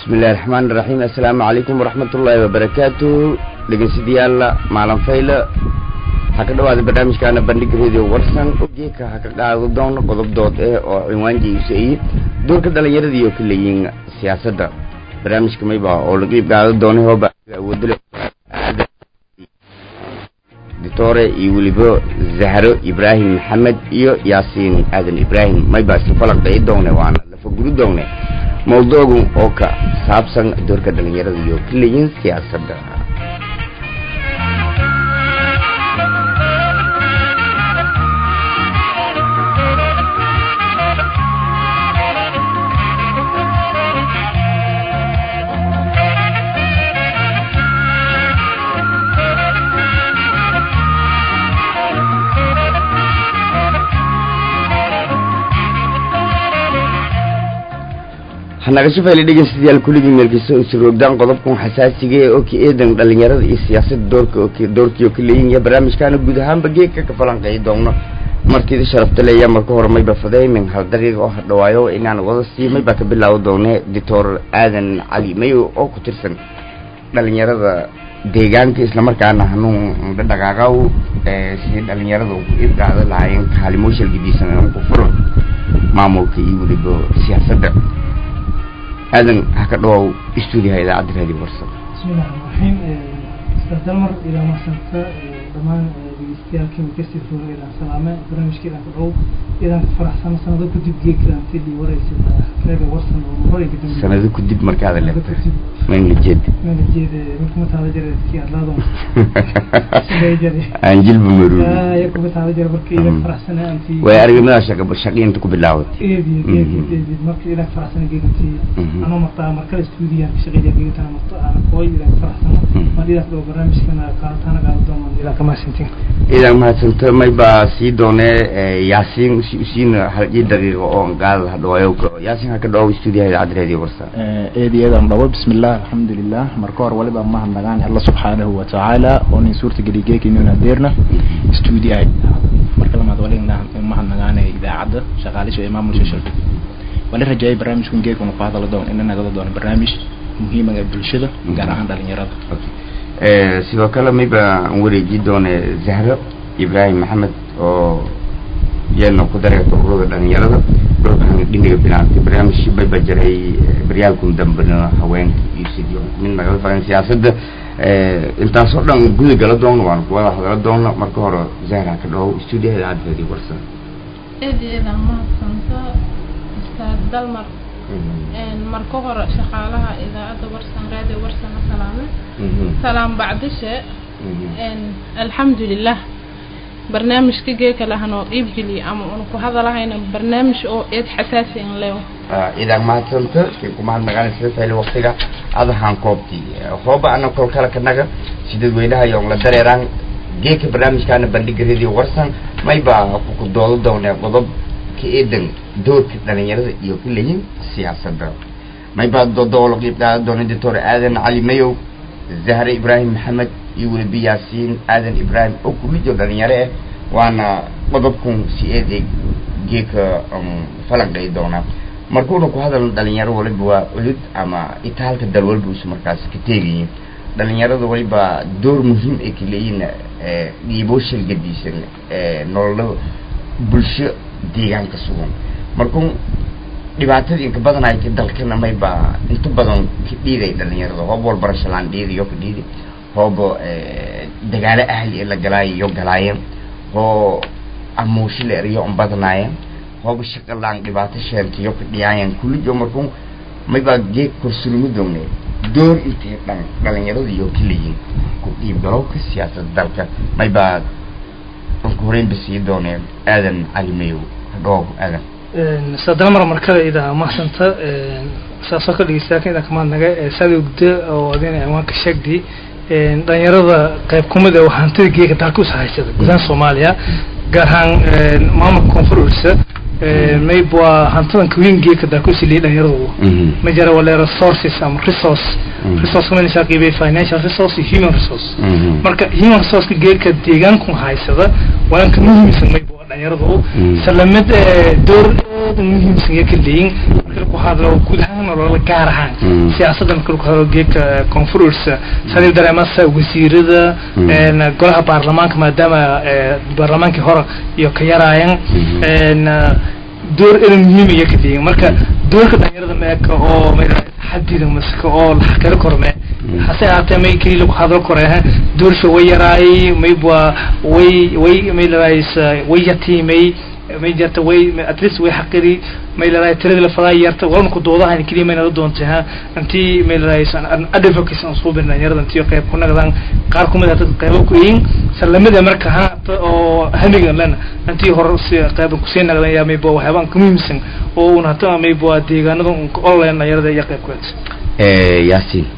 bismillahi raxmaani raxiim assalaamu calaykum waraxmatullaahi wabarakaatu dhegeystayaal maalin fayle waxaa ka dhawaada barnaamijkaana bandhig radio warsan geeka ha ka qaado doono qodob dood eh oo cinwaanjiisa iyo doorka dhalinyarada iyo ka leeyihiin siyaasadda barnaamijka mayba oo laga iib qaado doonay hooba awoodale ditore iyo weliba zahro ibraahim maxamed iyo yaasiin aadan ibraahim mayba isla falaqeey doone waana lafa guri doone mawduucu oo ka saabsan doorka dhalinyarada iyo ka leeyihiin siyaasadda hanaga shafayla dhegeystayaal kulligii meelkiisa isroogdaan qodobkan xasaasiga ee oki eedan dhalinyarada iyo siyaasadda doorka doorkiio ka leeyihin iyo barnaamijkaana guud ahaanba geedka ka falanqeey doono markiida sharafta leeya marka hore mayba fadeymin hal daqiiqa oo hadhawaayo inaan wada sii maybaa ka bilaawo doone doctor aadan cali mayo oo ku tirsan dhalinyarada deegaanka islamarkaana hanuun dhaqaaqaw sidii dhalinyarada ku iibqaada lahaayeen kaalimoshal gediisan ku furan maamulka iyo weliba siyaasadda aadan ha ka dhawow stuudiyaha idaacadda raadiyo warsan bismillahi raxmaan raxiim ustaad dalmar ilaa mahadsanta dhammaan dhegeystayaal kasii fuura ilaan salaame barnaamijka ilaan ka dhow ilaan ka faraxsano sanado kadib geedkaan fili waraysa reega warsan oo horeyga dambe sanado kadib markaada leebta mayna jeed mana jeede markuma taada jare kii adlaado sugay jare aan jilba maruubi ya kuma taada jare marka ilaan faraxsana anti way aragnimadaa shaqa shaqiinta ku bilaawatay eedi eedi eedi marka ilaan faraxsana geeganti ano martaa markale stuudiyaan ka shaqeeya geegantana marta aan kooy ilaan faraxsano ma dhidaas dhoo barnaamijkana qaadataana gaado dooman ilaa kamaasintin idan mahadsanto maybaa sii doone yaasiin siina hal ii daqiiqo oo qaada hadhawaayo yaasiin ha ka dhawow stuudiyaha idaacadda raadiyo warsan eedayadan dhabo bismillah alxamdulilah marka hore waliba mahadnagaan alla subxaanahu watacaala oo nin suurta geli geekinuna deerna stuudiyaha marka lamaad waliga mahadnagaane idaacadda shaqaalisha ee maamulsha shalfid wali rajaayay barnaamijkan geekuna ku hadala doon ina nagada doono barnaamij muhiimaga bulshada gaar ahaan dhalinyarada sidoo kale mayba aan wareeji doone zahro ibraahim maxamed oo iyana ku dareerta ururada dhalinyarada dhulkan dhiniga bilaantay barnaamij bayba jiray baryaalkun dambena haweenka iyo sidii mid nagala faran siyaasadda intaasoo dhan guda gala doono waan kuwada hadala doono marka hore zahra ka dhawow stuudiyaha idaacaddeedii warsan eedeeda mahadsanta ustaad dalmar marka hore shaqaalaha idaacadda warsan raadiyo warsana salaame salaam bacdishe alxamdulilah barnaamijka geeka lahanoo iibgeliya ama una ku hadalahayna barnaamij oo eed xasaasi in leewo idan mahadsanta kay ku mahadnaqaan sida fayli waktiga adahaan koobtii hooba ana kol kale ka naga sidadweynaha yoon la dareeraan geeka barnaamijkaana bandhiga radio warsan mayba ku doodo doonee qodob ka eedan doorka dhalinyarada iyo ka leeyihin siyaasadda maybaa doodo la qiib qaada doona doctor aadan cali mayow zahre ibraahim maxamed iyo weliba yaasiin aadan ibraahim oo kulijo dhalinyaro ah waana qodobkun si eeday geeka falanqay doonaa markuuna ku hadalno dhalinyaro waliba waa culud ama itaalka dal walba usu markaas ka teegayiin dhalinyarada waliba door muhiim ay ka leeyihin dhiibooshal gadiisan nololo bulsho deegaanka sugan markuu dhibaatadii inka badan ay ka dalkana mayba inta badan ka dhiiday dhalinyarada hoob walbarashalaan dhiidayo ka dhiidi hoobo dagaalo ahli la galaayo galaayeen hoo amuushi la eriyo on badanaayeen hooba shaqalaan dhibaato sheentiyo ka dhiyaayeen kullijo markuu maybaa geeg korsulmo dogne door intay dhan dhalinyarada iyo ka leeyihin ku dhiibgalowka siyaasadda dalka maybaa anka horeynba sii dooneen aadan cali mayow hadhoow aadan sadalmar markada idaa mahadsanta saasoo ka dhegeystayaaka idaa kamaadnaga saada gudda oo adina ciwaanka sheegdi dhalinyarada qayb kumid ee hantida geeka dalka usa haysada gudaha soomaaliya gaar ahaan maamulka koonfur ursa mayb waa hantidan kaweyn geeka dalka usiliya dhalinyaradu ma jira wale resources ama resource resource kuma qiibay financial resource iyo human resource marka human resourceka geeka deegaanku haysada waa inka muhiimsan mayb dhalinyaradu islamid door aad muhiimsan iyo ka leeyin marka lagu hadlo guud ahaan nolola gaar ahaan Mm. siyaasadda marka lagu hadlo geedka koonfurursa sadii dareemasa wasiirada Mm. een, golaha baarlamaanka maadaama ee, baarlamaankii hore iyo ka yaraayan Mhm. een, door inay muhiim iyo ka diin marka doorka dhalinyarada meeka oo mayra xadida masaka oo la xakari karo mee Mm. hase ahaatee may keli lagu hadlo karo eh doorsha way yaraayay mayba way way may laraaysa way yatiimay may jarta way at least way xaqiri may laraay tirada la fadaa yarta walna ku doodahan keliya mayna la doontay ha intii may laraaysa advocacy aan soo bin dhalinyarada intii qayb ku nagdaan qaar kumid ah dad qaybo ku yihiin salamada marka ha ta- oo hamiga lana intii hore si qayb ku sii nagdaan yaa mayba waxyaabaan ka muhiimsan oo una hata mayba deegaanada un ka online dhalinyarada iyo qayb ku haysa yaasiin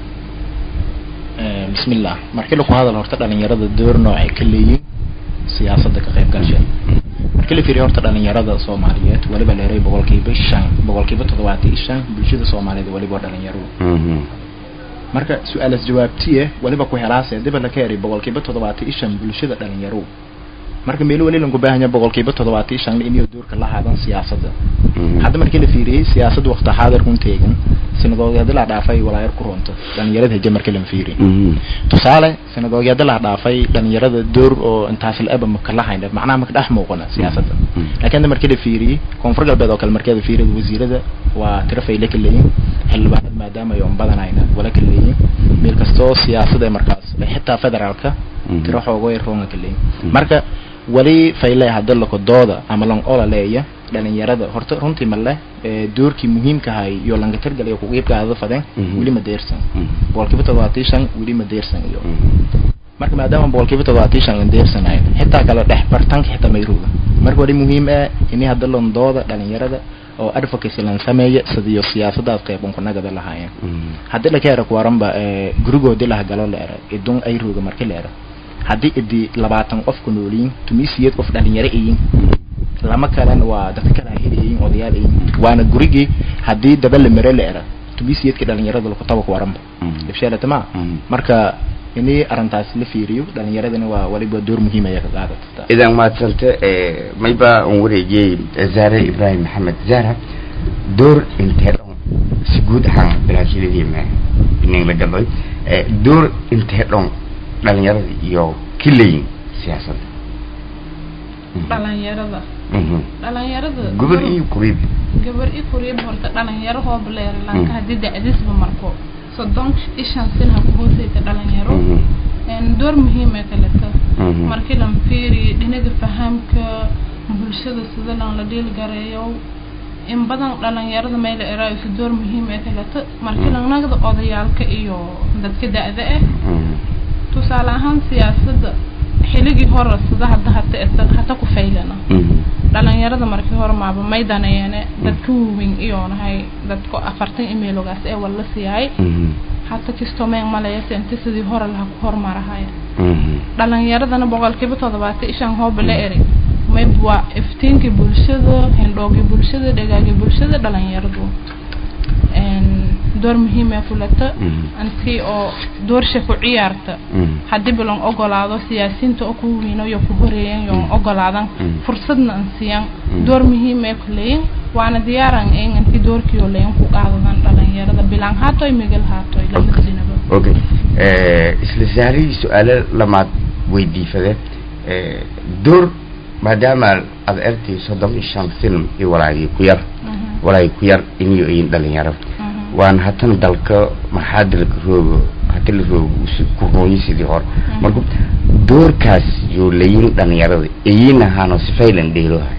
Eh, bismillah markii lagu hadal horta dhalinyarada door noocay ka leeyihiin siyaasadda ka qayb galsha markii la fiiriyo horta dhalinyarada soomaaliyeed waliba leeray boqolkiiba shan boqolkiiba toddobaatan iyo shan bulshada soomaaliyeed waliba waa dhalinyaro Mhm. marka su-aalas jawaabtiye waliba ku helaase diba la ka eray boqolkiiba toddobaatan iyo shan bulshada dhalinyaro marka meel wali lanku baahan yahay boqolkiiba toddobaatan iyo shan inay doorka la haadan siyaasadda Mhm. hadda markii la fiiriyey siyaasadda waqti xaadirkun teegan sinadoogyaadi la dhaafay walaayar ku runta dhalinyarada heje markii la fiiriyey Mhm. tusaale sanadogyada la dhaafay dhalinyarada door oo intaas la aba maka la hayn macnaha maka dhex muuqana siyaasadda Mm. laakiin hadda markii la fiiriyey koonfur galbeed oo kale markii la fiiriyay wasiirada waa tiro fayle ka leeyihin xildhibaanada maadaama ay un badanayna wala ka leeyihin meel kastoo siyaasada ee markaas xitaa federaalka Mhm. tiro xoogay roonga ka leeyihin Mm. marka wali fayle hadda lako dooda ama lang ola leeya dhalinyarada horta runtii male ee doorkii muhiimka ahay iyo langa targalay ku qiibkaada fadeen Mhm. weli ma deersan Mhm. boqolkiiba toddobaatan iyo shan weli ma deersan iyo Mhm. marka maadaama boqolkiiba toddobaatan iyo shan aan deersanayn xitaa kale dhex bartanka xitaa mayruga marka wali muhiim ah in hadda londooda dhalinyarada oo advocacy lan sameeya sidiyo siyaasadaad qayb un kunagada lahaayeen Mhm. haddii la ka era kuwaranba ee gurigoodii laha galo la era idun ay ruga marki la era haddii idi labaatan qof ku nooliyin tumisiyad qof dhalinyaro iyin lama kalan waa dadka kala helayin odayaal iyin waana gurigii haddii daba la mere la era tumisiyadka dhalinyarada laku taba kuwaranba Mhm. ifsheelatama Mhm. marka ini arrintaas la fiiriyo dhalinyaradana waa waliba door muhiim aya ka qaadata idan maadsante eh, mayba aan wareejiyey zaare ibraahim maxamed zaara door intee dhan si guud ahaan baraashiladii inin la galay eh, door intee dhan dhalinyarada iyo kilayin siyaasadda Mhm. dhalinyarada Mhm. dhalinyarada gobol iyo kuriib gabar i kuriib horta dhalinyaro hooba leeri Mm. lanka haddii dacdisba marko soddon iyo shan sin ha ku hooseysa dhalinyaro Mhm. een door muhiim ee kaleta Mhm. markii lan fiiri dhinaga fahamka bulshada sida lan la dhiilgareeyo in badan dhalinyarada meel eraayo si door muhiim ee kaleta markii Mm. lan nagda odayaalka iyo dadka da-da ah Mhm. tusaale ahaan siyaasadda xiligii hore sida hadda hata hata ku faylana Mhm. dhalinyarada markii hore maaba maydaneene dadka waaweyn iyoonahay dadka afartan emailogaas ee wala siyahay Mhm. hata kistoo meen malayase inta sidii hore laha ku hormarahaya Mhm. dhalinyaradana boqolkiiba toddobaatan iyo shan hooba la eri mayb waa iftiinkii bulshada hindhoogii bulshada dhagaagii bulshada dhalinyaradu een door muhiim ee kulata Mhm. intii oo doorsha ku ciyaarta Mhm. haddii bilan ogolaado siyaasiyiinta oo ku weyno iyo ku horeeyan iyo Mm. ogolaadan Mm. fursadna an siiyan Mm. door muhiim ee kuleeyin waana diyaaran in intii doorkii oo leeyin ku qaadadan dhalinyarada bilaan haatoy migal haatoy lamada dhinaba okay eh, isla saarihii su-aalo lamaad weydiifade eh, door maadaama aad ertay soddon iyo shan film iyo walaagii ku yar Mhm, walaagii ku yar iniyo iyin dhalinyaro mhm. waan hatan dalka maxaa dalka roogo hata la roogo usi ku hooyi sidii hore Mhm. marka doorkaas yoo layin dhalinyarada iyin ahaano sifaylan dheelohay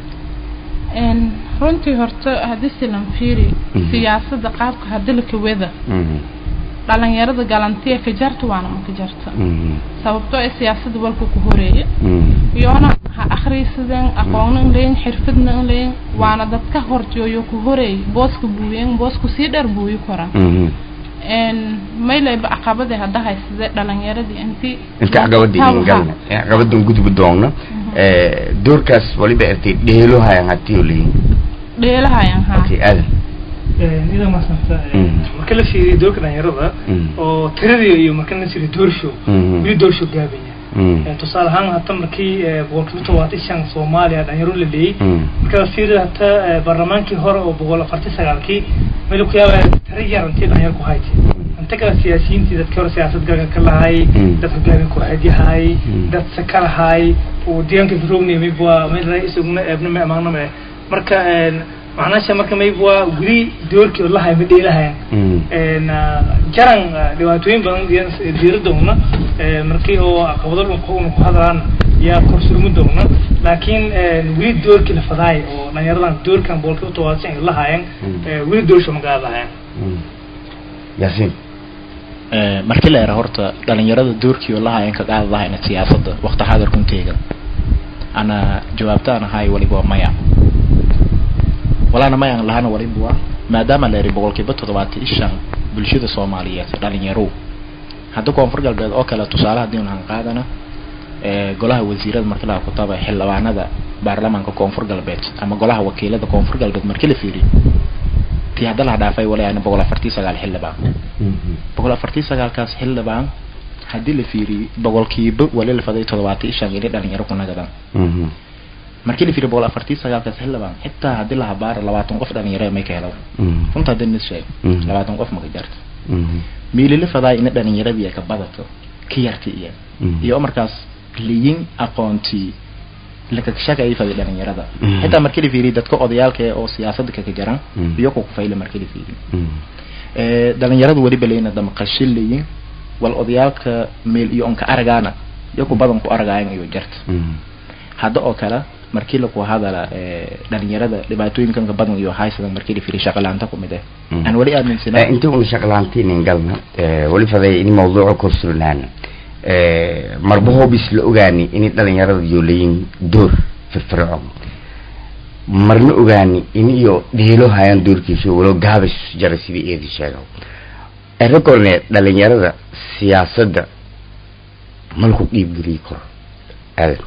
Een, runtii horta haddii silan fiiri Mhm. siyaasadda qaabka haddii la kawada Mhm. dhalinyarada galantiya ka jarta waana ma ka jarta Mhm. sababtoo ee siyaasadda walka ku horeeya Mhm. iyoona ha akhriisadeen aqoonna in leeyin xirfadna in leeyin waana dadka horjooyo ku horeey booska buuyen boosku sii dheer buuyi koran Mhm. een maylayba caqabade hadda haysade dhalinyaradii intii inta caqabadii idin galna caqabadan gudbi doonna eh, doorkaas waliba ertay dheelohayan hatiyo layin dheelahayan ha okay aadan ida maasanta Mm. marka la fiiriyo doorka dhalinyarada Mm. oo tiradii iyo marka la fiiriyo doorshow Mhm. weli doorshow gaabanya Mm. Eh, tusaale ahaan hata markii eh, boqolkiiba todobaatan shan soomaaliya dhalinyaro la leeyey Mm. marka fiirida hata eh, baarlamaankii hore oo boqol afartan sagaalkii meel ku yaaba tari yar intii dhalinyaro ku hayti inta kale siyaasiyiintii dadkii hore siyaasad galka ka lahay Mm. dad hogaamin kooxeedyahay Mm. dad saka lahay oo deegaanka firowni mayb waa meel ra isaguna eebna ma amaano ma eh marka een, macnaasha marka mayb waa guri doorkii oo lahay ma dheelahayan Mm. een ah, jaran ah, dhibaatooyin badan iyo diiradowna eh, markii oo caqabado dhulka ku hadlaan yaa korsurmi doona laakiin een, weli doorkii la fadaay oo dhalinyaradan doorkan boolkiiba todobaatan ay lahaayeen Mm. eh, weli doorsha ma gaada lahaayeen Mm. yaasiin Eh, markii la era horta dhalinyarada doorkii oo lahaayeen ka qaadi lahayna siyaasadda waqti xaadirkunteega ana jawaabtaan ahay waliba waa maya walaana mayaan lahana waliba waa maadaama la eri boqolkiiba toddobaatan iyo shan bulshada soomaaliyeed dhalinyarow hadda koonfur galbeed oo kale tusaale haddii unahan qaadana eh, golaha wasiirada markii laga kutaba xildhibaanada baarlamaanka koonfur galbeed ama golaha wakiilada koonfur galbeed markii la fiiriyo tii hadda la dhaafay walaana boqol afartii sagaal xildhibaan boqol afartii sagaalkaas xildhibaan haddii la fiiriyo boqolkiiba wali la faday toddobaatan iyo shan inay dhalinyaro ku nagadaan Mhm. markii la fiiriyo boqol afartii sagaalkaas xildhibaan xitaa haddii la habaaro labaatan qof dhalinyaro may ka helaan Mhm. runta haddii nis sheeg Mhm. labaatan qof maka jarto Mhm. miilila fadaa ina dhalinyaradii ay ka badato ka yarta iyo Mhm. iyo markaas liyin aqoontii lakakashaka ay faday dhalinyarada Mhm. xitaa markii la fiiriyo dadka odayaalka ee oo siyaasadda kaka jaran Mhm. iyo ku kufayla markii la fiiriyo Mhm. Eh, dhalinyaradu weliba leyna damaqashin leyin wal odayaalka meel iyo onka aragaana iyo ku badan ku aragaayan iyo jarta Mhm. hadda oo kale markii laku hadala eh, dhalinyarada dhibaatooyinkanka badan iyo haysadan markii la fiiriyo shaqalaanta ku mid eh Mm. aan weli aaminsana Eh, inta una shaqlaantiin galna eh, wali faday in mawduuca korsulnaana eh, marba hobis la ogaani in dhalinyarada iyo leeyin door firfircoon marna ogaani in iyo dhiilo hayaan doorkiisa walo gaabis jara sidii eedi sheega erakorne dhalinyarada siyaasadda malku dhiibgeliyi karo aadan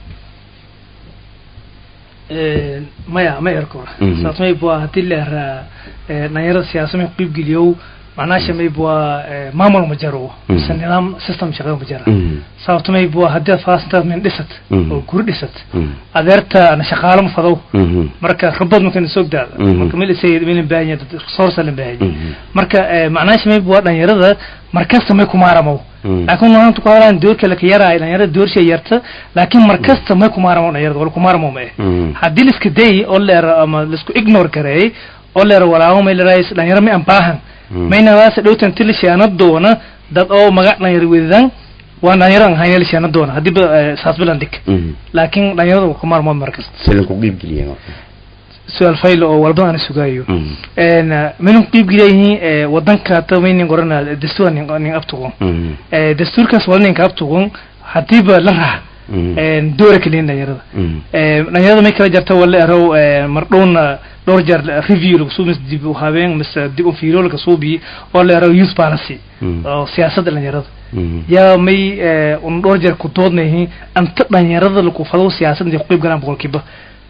Een, maya ma erko Mhm. saas mayb waa hadii la eraa eh, dhalinyarada siyaasa may qiib geliyow macnaasha mayb waa eh, maamul ma jaro Mhm. mise nidaam system shaqo ma jara Mhm. sababto mayb waa haddii aad faasanta min dhisat Mhm. oo guri dhisat Mhm. adeerta na shaqaalo ma fadow Mhm. marka rabad markana soo daada Mhm. marka meel isay meel baahan yahay dad resource la baahan yahay Mhm. marka eh, macnaasha mayb waa dhalinyarada markasta may kumaaramo Mhm. laakiin maanta ku hadlaan doorka la ka yaraayo dhalinyarada doorsha yarta laakiin markasta may kumaaramo dhalinyarada wala kumaaramo ma eh Mhm. haddii laiska day oo leero ama laisku ignore gareeyey oo leero walaabo may leedahay dhalinyaro may ambaahan Mm. mayna waasa dhowtan tilishaana doona dad oo magac dhalinyaro wedan waa dhalinyaro aan hayna lishaana doona haddii ba eh, saas bilan dhig Mhm. laakiin dhalinyarada waa kumaarmo markasta silinku dhiibgeliya marka su-aal faylo oo walba aan sugaayo Mhm. een minun qiib gileeyihiin wadanka ta maynin qorana dastuur nin nin abtuqon Mhm. ee dastuurkaas wala ninka abtuqon hadiiba la raax Mhm. een doora kaliin dhalinyarada Mhm. ee dhalinyarada may kala jarta wala erow ee mardhowna dhowr jeer review lagu soo mis dib u habeen mis dib u fiiro laga soo bi oo la erow youth policy Mhm. oo siyaasadda dhalinyarada Mhm. yaa may ee, un dhowr jeer ku doodnayihiin anta dhalinyarada lagu fado siyaasadda ku qayb galaan boqolkiiba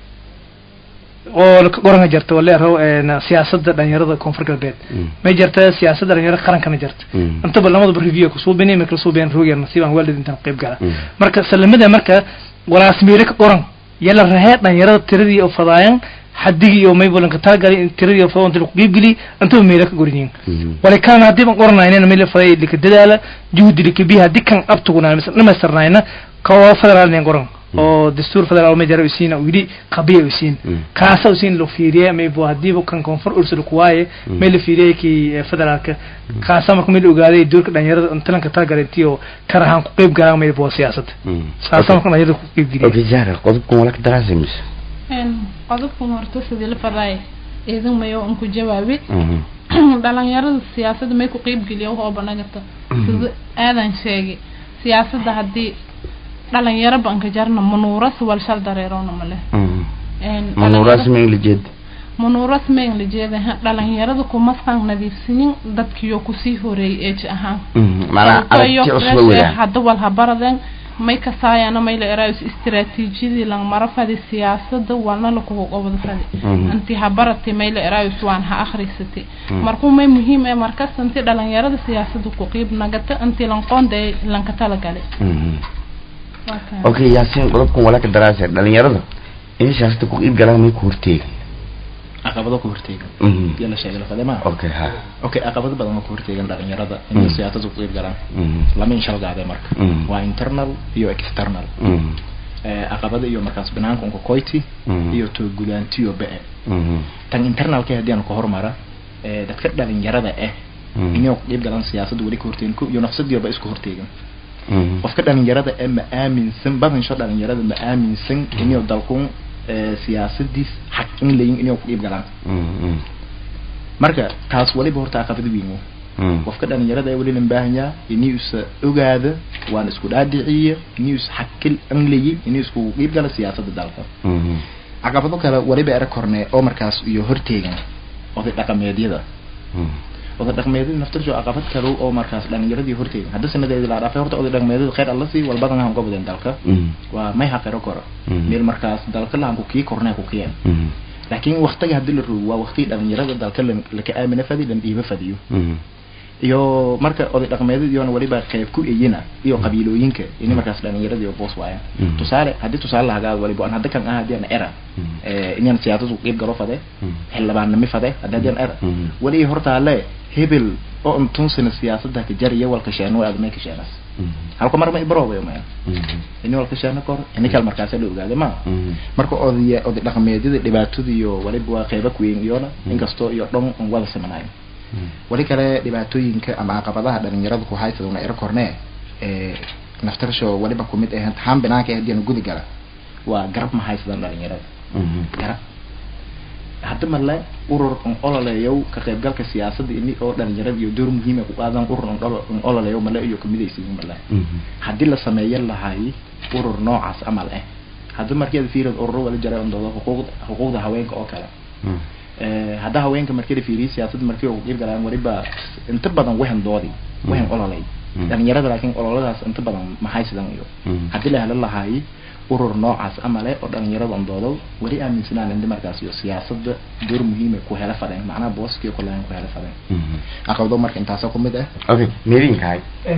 oo qoranga jarta wala erow ee, siyaasadda dhalinyarada koonfur galbeed Mhm. may jarta siyaasadda dhalinyarada qarankana jarta Mhm. intaba lamadaba review ku soo bini marka soo been roogyan nasiibaan waalid intaan qayb gala Mhm. marka salamada marka walaas meelo ka qoran yala rahee dhalinyarada tiradii oo fadaayan xadigii oo maybolanka talagalay in tiradii oo fadaan lagu qiibgeli intaba meelo ka gorinyiin Mhm. wala kaan haddii baan qoranayna meel faday lika dadaala juhdi lika biha haddii kan abtuguna dhamaystiranayna kawa federaal nin qoran oo dastuur federaal ma jara usiina wili qabiya usiin Mm. kaasa usiin lo fiiriye maybo haddiiba kan koonfur ursada kuwaaye Mm. meel la fiiriyey kii eh, federaalka kaasa marka meel ogaaday doorka dhalinyarada intalanka talagalay intii oo karahaan ku qeyb galaan maybo siyaasadda Mhm. saasa marka dhalinyarada ku qeyb geliya Okay, Zahra, qodobkan wala ka daraasay mise? Een, qodobkan horta sidii la fadaay idin mayo un ku jawaabi Mhm. dhalinyarada siyaasadda may ku qeyb geliya wax oo banagata sida aadan sheegay siyaasadda haddii dhalinyaro banka jarna manuuras wal shal dareerona male Mhm. Een, Manuuraas dhalinyaro- ma Ingilijeed? manuuras mayn la jeedaha dhalinyarada kuma san nadiifsinin dadkiyo kusii horeeyay age ahaan Mhm. Maanaa Sababtoo aragti iyo cusub fresh weeyaan. eh, hadda wal habaradeen may kasaayana may la eraayus istiraatiijiyadii lang mara fadi siyaasada walna lakugu qobod fadi Mhm. inti habarati may la eraayus waan ha akhrisati Mhm. markuu may muhiim ee markas inti dhalinyarada siyaasada ku qiib nagata inti lanqoonda lanka talagalay Mhm. waa kaan okay yaasiin qodobkan walaa ka daraasa dhalinyarada inay siyaasada ku iib galaan may ku horteegi caqabado ku horteegan Mhm. iyo la sheegay lafadema okay ha okay caqabado badan oo ku horteegan dhalinyarada inay Mm. siyaasada ku qeyb galaan Mhm. lama inshalgaade marka Mm. waa internal iyo external Mhm. Eh, caqabada iyo markaas banaanka unka koyti Mm. iyo to gudaantiyo be Mhm. tan internalka haddii aan ku hormara eh, dadka dhalinyarada ah Mm. inay ku qeyb galaan siyaasadda weli ka horteegan ko iyo nafsadiyoba isku horteegan Mhm. qofka dhalinyarada ee ma aaminsan badansho dhalinyarada ma aaminsan inay dalkun eh, siyaasadiis xaq in layin inay ku qeyb galaan Mhm. marka taas waliba horta caqabad weyn wo Mhm. qofka dhalinyarada ee weli lan baahanyaa inuu isa ogaada waan isku dhaadhiciye inuu is xakil anlayi inuu isku qeyb gala siyaasadda dalka Mhm. caqabado kale waliba era korne oo markaas iyo horteegan oday dhaqameedyada Mhm. oday dhaqameedyada naftirjo caqabad kale oo markaas dhalinyaradii horteegan hadda sanadeedi la dhaafay horta oday dhaqameedyada khayr alla sii walbadan han uga badeen dalka Mhm. waa may haqero koro Mhm. meel markaas dalka lahan ku kii kornee ku kiyeen Mhm. laakiin waqtiga haddii la rogo waa waqtigii dhalinyarada dalka lan- laka aamina fadi lan dhiiba fadiyo Mhm. iyo marka oday dhaqameedyada iyona waliba qayb ku eyina iyo qabiilooyinka ini markaas dhalinyarada iyo boos waayaan Mhm. tusaale haddii tusaale lahagaa waliba aan hadda kan ah haddii aan era Mhm. eh, inaan siyaasadu qeyb galo fade Mhm. xildhibaannimi fade haddi haddii aan era Mhm. wali hortaale hebel oo intunsina siyaasada ka jariya walka sheeno aadmay ka sheenas Mhm. halka mar ma ibaroobayo maya Mhm. ini walka sheeno kor ini kal markaasa la ogaada ma Mhm. marka odaya oday dhaqameedyada dhibaatada iyo waliba waa qeyba kuweyn iyona Mm. inkastoo iyo dhan aan wada simanayo Mhm. wali kale dhibaatooyinka ama caqabadaha dhalinyarada ku haysta una ero kornee ee naftarsho waliba kumid ah haan banaanka ah haddii aan gudi gala waa garab ma haysadan dhalinyarada Mhm. garab hadda male urur an ololeeyow ka qaybgalka siyaasadda ini oo dhalinyarada iyo door muhiima ku qaadan urur an olo- an ololeeyow male iyo kamidaysiin male Mhm. haddii la sameeyan lahay urur noocaas amal ah hadda markeeda fiirad ururo wala jaray ondooda xuquuqda xuquuqda haweenka oo kale Mhm. Eh, hadda haweenka markii la fiiriyo siyaasadda markii ugu qeyb galaan waliba inta badan wahan doodi wahan Mm. ololay Mm. dhalinyarada laakiin ololadaas inta badan maxay sidan iyo Mm. haddii la helo lahay urur noocaas amale oo dhalinyarada ondoodo weli aaminsanaan indi markaas iyo siyaasadda door muhiima ku hela fadeen macnaha booskii kulaan ku hela fadeen Mhm. caqabado marka intaasoo kumid ah okay meerinkahay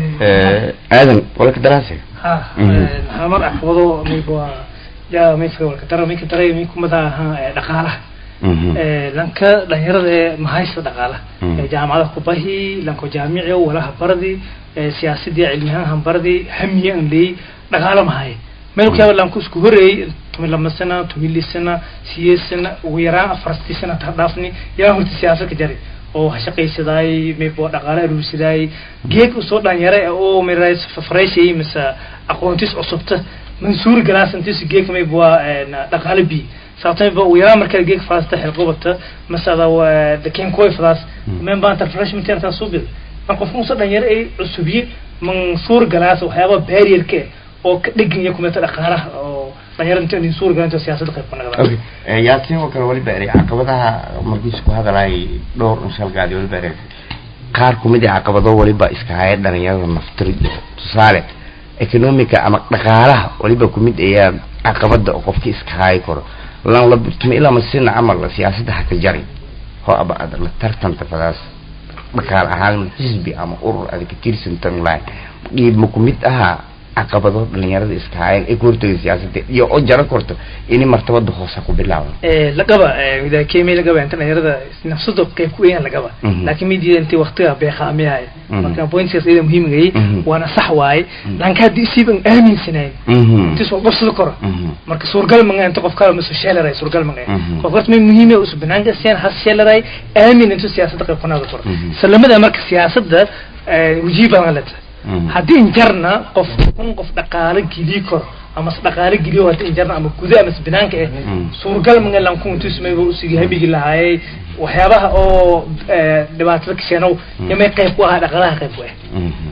Eh, aadan wala ka daraasa ha Mhm. hamar caqabado mayb waa yaa mayfa walka dara mayka daray may kumada ahaa eh, dhaqaalaha Mhm. Eh, lanka dhalinyarada ee mahaysta dhaqaalaha Mm. Eh, jaamacada kubahi lanko jaamici walaha bardi eh, siyaasadii cilmiyahan hanbardi hamiye an leey dhaqaala mahay meel ku yaaba lanku isku horeeyey tumi lama sana tumi li sana siyeed sana ugu yaraan afartii sana ta dhaafni yaa horta siyaasad ka jari oo ha shaqaysadaay mayb waa dhaqaala aruursidaay geed usoo dhalinyara oo miray fafareyshay mise aqoontis cusubta mansuur galaasantis geedka mayb waa eh, dhaqaala bi sababtay ba ugu yaraan markaa geeg faasta xilqubata masada waa dakeen kuway fadaas Mm. men baanta refreshment yartaa soo bil man qofka usa dhalinyaro ay cusubye mansuur galaas waxyaaba barrierka oo ka dheganya kumeta dhaqaalaha oo dhalinyarada inta insuur galan inta siyaasadda qayb ka okay naqdaan Eh, yaasiin oo kale waliba eray caqabadaha markiis ku hadalay dhowr inshalgaadi waliba eray qaar kumid ah caqabado waliba iska haya dhalinyarada naftir iyo tusaale economica ama dhaqaalaha waliba kumid ayaa caqabada oo qofki iska hayi karo lan la tuma ilaa masina camal siyaasadda haka jari ho aba ad la tartanta fadaas dhaqaal ahaan xisbi ama urur aad ka tirsantan lahay dhiib ma kumid ahaa caqabado dhalinyarada iska hayan ay ku hortagay siyaasadda iyo oo jaro korto ini martabada hoose ku bilaaban lagaba ida kemi lagaba inta dhalinyarada nafsado qayb ku weeyaan lagaba Mhm. laakiin midiya intii waqtiga beeqaamiyahay Mhm. marka pointsigaas iyada muhiimgay Mhm. waana sax waaye Mhm. lanka haddii isiiban aaminsanayn Mhm. intii soo qabsado karo Mhm. marka suurgal manga inta qof kale masu sheelaray suurgal manga Mhm. qof horta may muhiim usu banaanka siyaan has sheelaray aamin intuu siyaasadda qayb qanaada karo Mhm. salamada marka siyaasadda wajiib aan leta Mhm. haddii injarna qof kun qof dhaqaale geli karo ama s dhaqaale geliyo haddii injarna ama guda ama banaanka eh Mhm. suurgal manga lanku intuu sameeyo usigi habigi lahaayay waxyaabaha oo eh, dhibaatada kasheenow yamay qayb ku ahaa dhaqaalaha qayb ku ah Mhm.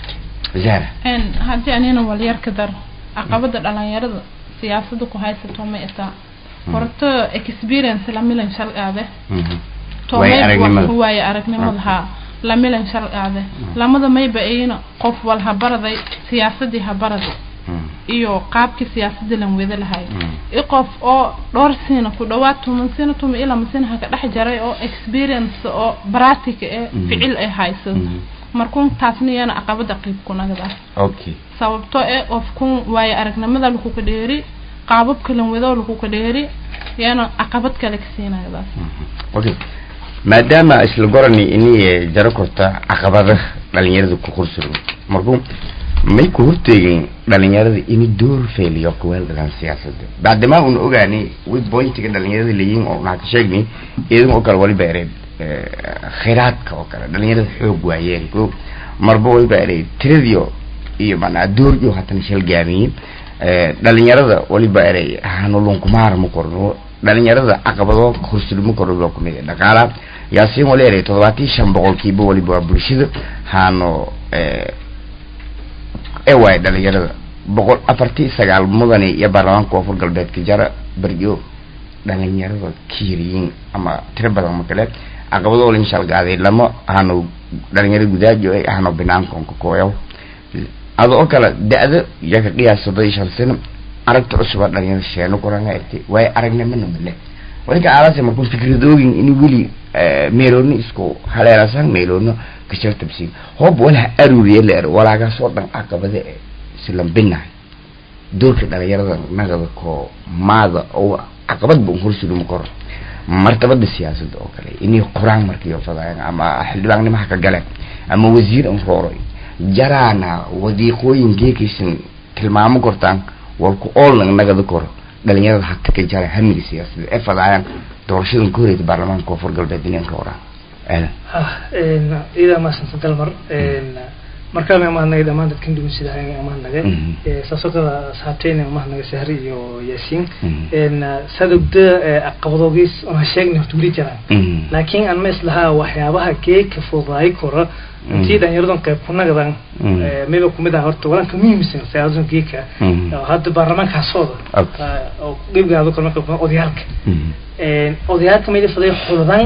zahra n haddii anina walyar ka dar caqabada dhalinyarada siyaasada ku haysato ma itaa horta experience lamilan shalqaade Mhm. toomay Waayo aragnimada. wax waaye aragnimada haa lamilan shalqaade lamada mayba ayna qof wal ha baraday siyaasadii ha baraday Mhm. iyo qaabkii siyaasadii lan wada lahay Mhm. i qof oo dhowr sina ku dhawaad toban sina toban ilaa masina ha ka dhex jaray oo experience oo practic ee Mhm. ficil ay hayso Mhm. markuun taasna iyana caqabada qeyb kunagadaas okay sababto ee qofkun waayo aragnimada lagu ka dheeri qaabab kalan wado lagu ka dheeri iyana caqabad kale ka siinayadaas okay maadaama isla gorani inay jaro korta caqabada dhalinyarada ku qursuro markuu may ku horteegin dhalinyarada ini door feeliyo kuweeldadan siyaasadda bacdamaa una ogaanay way bointiga dhalinyarada leeyihin oo naa ka sheegnay iyadan oo kale waliba ereed khayraadka oo kale dhalinyarada xoog waayeen ko marba waliba ereed tiradiyo iyo manaa dooryo hatana shalgaamiyin dhalinyarada waliba erey hanulunkumaara ma korno dhalinyarada caqabado horsulma korno loo kumid dhaqaala yaasiin wali erey toddobaatan iyo shan boqolkiiba waliba waa bulshada haano e waay dhalinyarada boqol afartii sagaal mudani iyo baarlamaanka koonfur galbeedka jara baryo dhalinyarada kiiriyin ama tiro badan ma kale caqabado olin shalgaaday lama hano dhalinyarada gudaajo ay hano binaankonka kooyaw ada oo kale da-da yaka qiyaas soddon iyo shan sano aragta cusuba dhalinyarada sheeno koranga egtay waayo aragnimana male walinka aalase markuu fikradoogin in weli meeloona isku haleelasan meeloona kashartabsiin hoob walaha aruuriye leer walaagaas oo dhan caqabada e silambinahay doorka dhalinyarada nagada ko maada oo caqabad ba horsuluma koro martabada siyaasadda oo kale inay quraan markiyo fadaayan ama xildhibaannimaha ka galeen ama wasiir an rooroy jaraana wadiiqooyin geekaysan tilmaamo kortaan walku oolna nagada koro dhalinyarada hata ka jara hamiga siyaasadda ee fadaayaan doorashadan ka horeysa baarlamaanka koonfur galbeed inay rooraan aadan idaa maasanta dalmar markaa ma mahadnagay dhammaan dadkan dhugun sida ma mahadnagay saasoo kala saabteyna mahadnagay sahri iyo yaasiin saad ogda caqabadoogiis ona sheegna horta weli jiraan laakiin aan ma islahaa waxyaabaha geeka fudaayi kora intii dhalinyaradan qayb kunagadan mayba kumid ah horta walanka muhiimsan siyaasadan geeka hadda baarlamaanka hasooda oo gebgaado kale marka odayaalka odayaalka mayda faday xuldan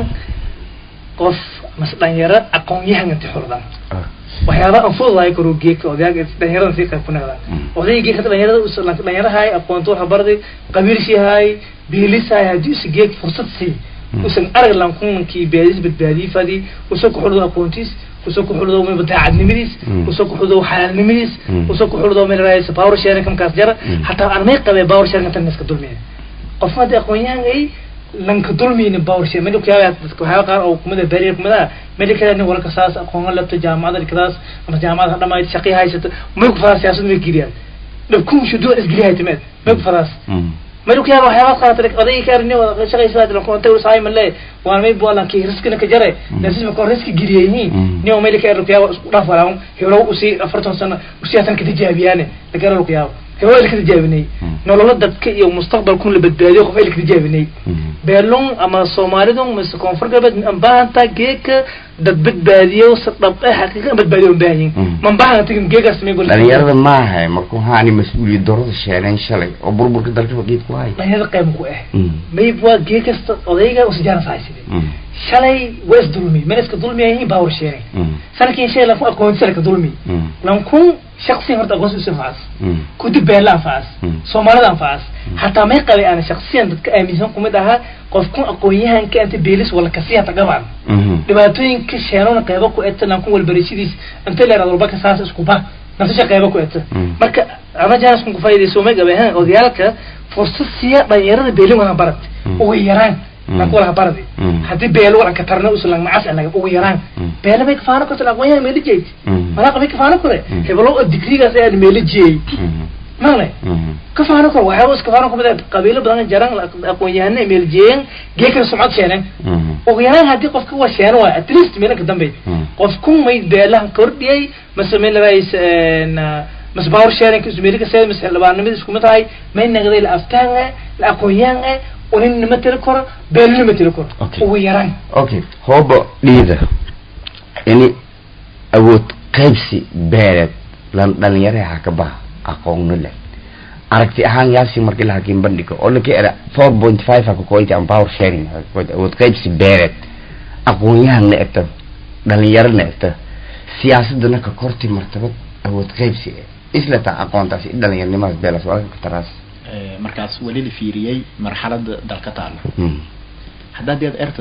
qof mase dhalinyaro aqoon-yahan inti xuldan waxyaaba aan fududahay karo geeka odayaalka dhalinyaradan sii qayb kunagadan odayga geeka dhalinyarada dhalinyarahay aqoonta waxa barday qabiilshihay biilisahay haddii usa geek fursad sii usan arag lankumankii beedis badbaadii fadi usa ku xuldo aqoontiis usoo ku xuldo mayba daacadnimadiis usoo ku xuldo xalaalnimadiis usoo ku xuldo meel raaysa power sharing kamkaas jara hataa aan may qabee power sharing intan iska dulmiya qofka haddii aqoon-yahan ay lanka dulmiyna power sharing meel kuyaaba waxyaaba qaar oo kumida bariir kumida meel kale nin walka saas aqoon labta jaamacada kadaas ama jaamacada dhamayd shaqi haysato may ku faraa siyaasad may geliyaan dhabkum shuduuc isgeliyahay timeed may ku faraas ملك يا روح يا بس قالت لك قضية كارني وشغل سواد لو كنت وصاي من ليه وانا ما يبغى لك ريسك انك جري لازم يكون ريسك جريني نيو ملك يا روح يا راف ولا هي لو وسي افرتون سنه وسي اتن كتجابي يعني لك روح يا هو اللي كتجابني nolola dadka iyo mustaqbalkun la badbaadiyo qof ay ka tijaabinay beelon ama soomaalidun mise koonfur galbeed aan baahantaa geeka dad badbaadiyo si dhab eh xaqiiqa badbaadiyo u baahan yihin man baahan tagin geegaas may gol dhalinyarada maaha markuu haani mas-uuliyad darada sheeneen shalay oo burburka dalka faqiid ku hay dhalinyarada qayb ku ah mayb waa geekasta odayga usijaana sahayside shalay waa isdulmi meel iska dulmi yihiin baa warsheegay sanadkii shay laku aqoonsi laka dulmi lankun shaksiyan horta aqoonsi usi anfacas kudi beela anfacas soomaalida anfacas hataa may qabay ana shaksiyan dadka aaminsan kumid ahaa qofkun aqoon-yahanka inta beelis wala kasi hata gabaan dhibaatooyinka sheenona qaybo ku eta lankun walbarashadiis inta leeraad walba ka saas isku ba nafsasha qaybo ku eta marka ama jaanis kun kufaydayso may qabay ha odayaalka fursad siiya dhalinyarada beelin wala barat ugu yaraan lanku wala baradi haddii beelo wala ka tarna usan lang macas anaga ugu yaraan beelo may kafaano korta aqoonyaha meela jeyd malaaqa may kafaano kore hebelo digrigaas ayaa meela jeeyey male kafaano kore waxyaaba is kafaano kumid qabiilo badan jaran aqoon-yahana meel jeeyan geekana sumcad sheeneen ugu yaraan haddii qofka waa sheeno waay at least meelanka dambe qofku may beelahan kordhiyay mase meel rays mase power sharing ismeelika seed mase xildhibaanimada isku mid tahay may nagday la aftaan la aqoon-yahan unin nima tiri karo beelo nima tiri karo ugu yaraan okay hooba dhiida ini awood qaybsi beeleed lan dhalinyaraha ka baha aqoonno leh aragti ahaan yaasi markii la hakiin bandhigo oo laka era four point five haka koyti ama power sharing awood qaybsi beeleed aqoon-yahanna egta dhalinyarana egta siyaasadana ka korti martabad awood qaybsi isla taa aqoontaasi dhalinyarnimadas beelas walka ka taraas markaas weli la fiiriyey marxalada dalka taalo haddaad yaad erta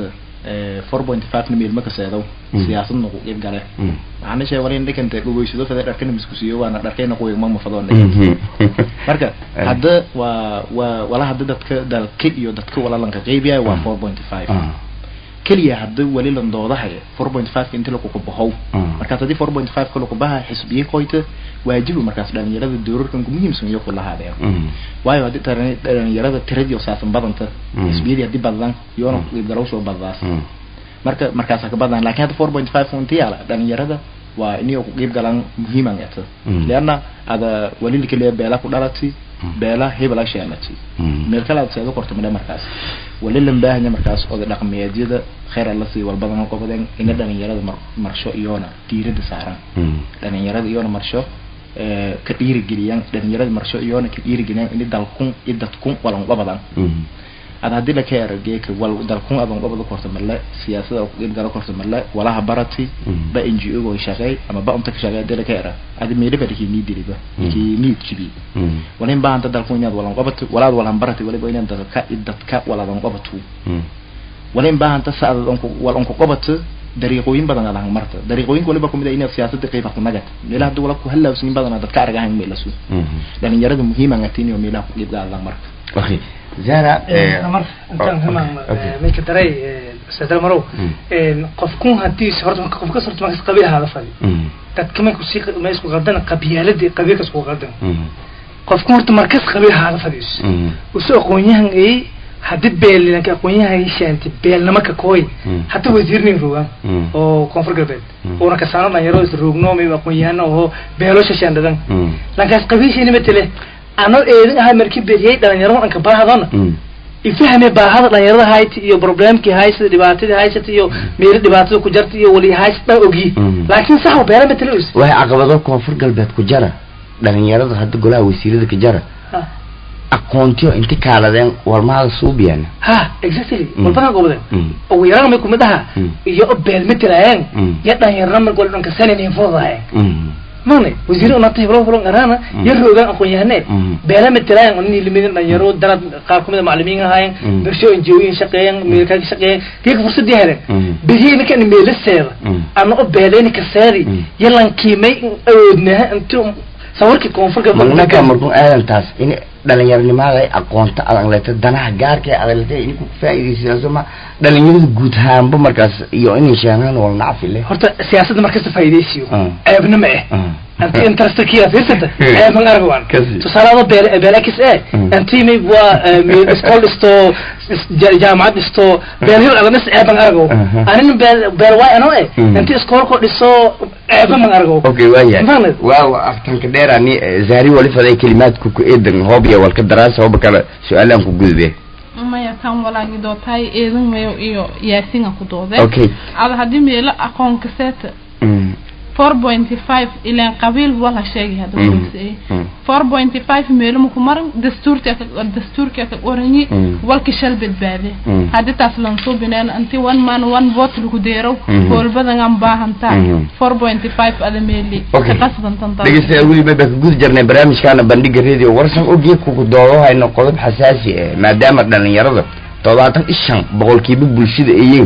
four point five na meelma kaseedow Mm. siyaasadna ku qeyb gale Mm. waxaana sheegay wala in dhikanta dhaweysado fada dharkana miskusiyo waana dharkayna kuwiga ma mafadoon Mhm. marka Eh. hadda waa waa wala hadda dadka dalka iyo dadka walalanka qeybiya waa Mm. four point five Ah. keliya hadda wali landoodahay four point five inta lakuka bahow Mm. markaas haddii four point five ka lakubaha xisbiye koyta waajibu markaas dhalinyarada doorarkan muhiimsan iyo kulahaadeen Mm. waayo haddii taran- dhalinyarada tiradii oo saasan badanta Mm. xisbiyadii haddii badan iyoona Mm. qeybgalow soo baddaas Mm. marka markaasa ka badan laakiin hadda four point five inta yaala dhalinyarada waa inay ku qeyb galaan muhiiman eta Mm. leanna ada wali kaliya beela ku dhalati Mm. beela hebel a sheenati Mm. meel kale aad seedo korto madhe markaas wali lan baahanya markaas oda dhaqameedyada kheyr alla sii walbadan qobadeen ina dhalinyarada mar marsho iyoona diirada saaran Mm. dhalinyarada iyoona marsho ee, ka dhiirigeliyaan dhalinyarada marsho iyoona ka dhiirigeliyaan ini dalkun i dadkun walan qabadan Mm. ad haddii la ka erageeka wal dalkun adan qabada korto marle siyaasada ku qeyb galo korto marle walaha barati Mm. ba n g o go shaqeey ama ba unta ka shaqeey haddii la ka era adi meeliba dhikii nii diliba Mm. dhikii nii jibi Mm. walin baahanta dalkun inaad walan qabato walaad walan barati waliba inaad dadka i dadka waladan qabato Mm. walin baahanta sa aad onku wal onku qabato dariiqooyin badan aad marta dariiqooyinka waliba kumid ah inaad siyaasada qeyb ku nagat meelaha hadda wala ku halaawsin badan dadka argahan meelasu Mhm. dhalinyarada muhiiman atiin iyo meelaha ku qeyb qaadan marka Okay. Zara, eh, mar intaan oh, himaan okay. minka daray sadar marow Mm. qofkun hadii horta marka qofka horta markas qabiilhaada fadi Mm. dadka may kusii ma isku qaldan qabyaaladii qabiilkas ku qaldan Mm. qofkun horta markas qabiilhaada fadhiis Mm. usu aqoonyahan ay hadii beelilanka aqoonyahan ay shaanti beelnama ka kooy Mm. hata wasiirnin rogaan Mm. oo koonfur galbeed Mm. una kasaano dhalinyaro is roogno may aqoonyahano oo beelo shashaandadan Mm. lankaas qabiilshiina matele ano eedin ahaa markii beriyay dhalinyaro dhanka baahadona Mm. ifahme baahada dhalinyarada hayti iyo problemkii haysata dhibaatadii haysata iyo meelo dhibaatada ku jarta iyo wali haysata dhan ogyi Mm. laakiin sax oo beela matele us waxay caqabado koonfur galbeed ku jara dhalinyarada hadda golaha wasiirada ka jara ha aqoontiyo inti kaaladeen warmahada suubiyana ha exactly Mm. walbadan gobden Mm. ugu yaraan may kumid aha Mm. iyo o beel matelaayeen Mm. ya dhalinyarana mar gol dhanka saninin foodaayeen Mm. mane wasiir unata heblo heblo arana Mm. ya roogaan aqoon-yahanee Mm. beela matelaayeen oo nin limidin dhalinyaro dalad qaar kumid a macalimiin ahaayeen Mm. bulsho injooyin shaqeeyeen meelkaa ka shaqeeyeen geeka fursadii heleen Mm. beriyeyna kan meelaseeda Mm. ana o beeleyna kaseedi Mm. yalan kiimay awoodnaha inti sawirkii koonfurka magnaka markuu aadantaas in dhalinyaronimada ay aqoonta adan leeta danaha gaarka ee adan leeta in ku faa'iidaysanayso ma dhalinyarada guud ahaanba markaas iyo inay sheegaan wal nacfi leh horta siyaasadda markasta faa'iidaysiyo Mm. ceebna ma eh Mm. anti interestkiya fiirsata Mm. ceeban argwan Kasi. tusaalaada beel beelakis eh Mm. anti may waa iskool dhisto is- ja- jaamacad dhisto beelhil adanis ceeban argo Mhm. anina beel beel waay ano eh Mm. anti iskoolko dhiso ceeban man argo okay waayahay Maqlid? waaw aftanka dheerani zahri wali faday kelimaadku ku eedan hoob iyo walka daraasa hooba kale su-aalaan ku gudbe maya kan walaagi dootaay eedan mayo iyo yaasinga ku doodeen okay ada haddii meelo aqoon kaseeta Mm. four pointy five ilaan qabiil wala sheegay hadda Mm. wuxuu Mm. four pointy five meelo maku maran dastuurka ka dastuurka ka oranyi Mm. walka shal badbaade Mm. haddii taas lan soo bineen anti one man one vote lagu deero Mhm. howlbadan aan baahantaa Mhm. four pointy five ada meeli Okay. ka qasbantan taas dhegeystayaal weliba baa ka guda jirnay barnaamijkaana bandhiga radio warsan ogii kugu doodo hayno qodob xasaasi ah maadaama dhalinyarada toddobaatan iyo shan boqolkiiba bulshada ayeen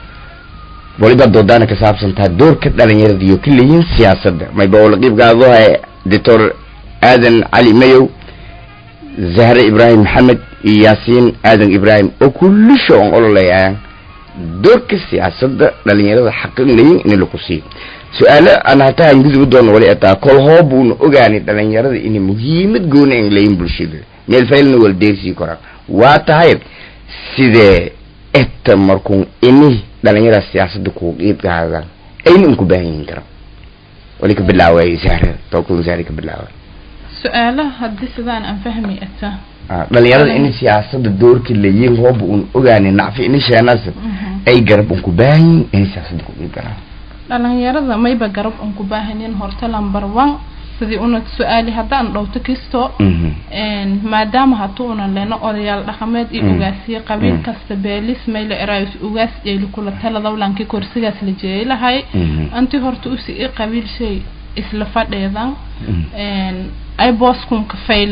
waliba doodaana ka saabsan taha doorka dhalinyarada iyo ka leeyihiin siyaasadda mayba oo la qiibgaado hay doctor aadan cali mayow zahre ibraahim maxamed iyo yaasiin aadan ibraahim oo kullisho on ololayaan doorka siyaasadda dhalinyarada xaqin leeyihin in lagu siiyo su-aalo aan hataa aan gudubi doono wali ataa kol hoo buuna ogaanay dhalinyarada inay muhiimad gooni in leeyihin bulshada meel faylna wala deersii koraan waa tahay sidee eta markuun ini dhalinyarada siyaasadda kugu qiib qaadaan ayna unku baahan yihin kara wali ka bilaaway zahre tokun zahre ka bilaaway su-aalaha haddii sidaan aan fahmi ata Ah, dhalinyarada in siyaasadda doorka leeyihin hooba un ogaanay nacfi ini sheenaas ay garab unku baahan yihin inay siyaasadda ku qiib galaan dhalinyarada mayba garab un ku baahanin horta number one sidii una su-aali haddaan dhowto kisto Mhm. een, maadaama hatu unan leno odayaal dhaqameed iyo Mm. ugaasiye qabiil Mm. kasta beelis mayla eraayos ugaas jeeli kula taladawlankii korsigaas la jeeyay lahay Mhm. anti horta usi i qabiil shay isla fadheedan Mhm. een, ay booskunka fayla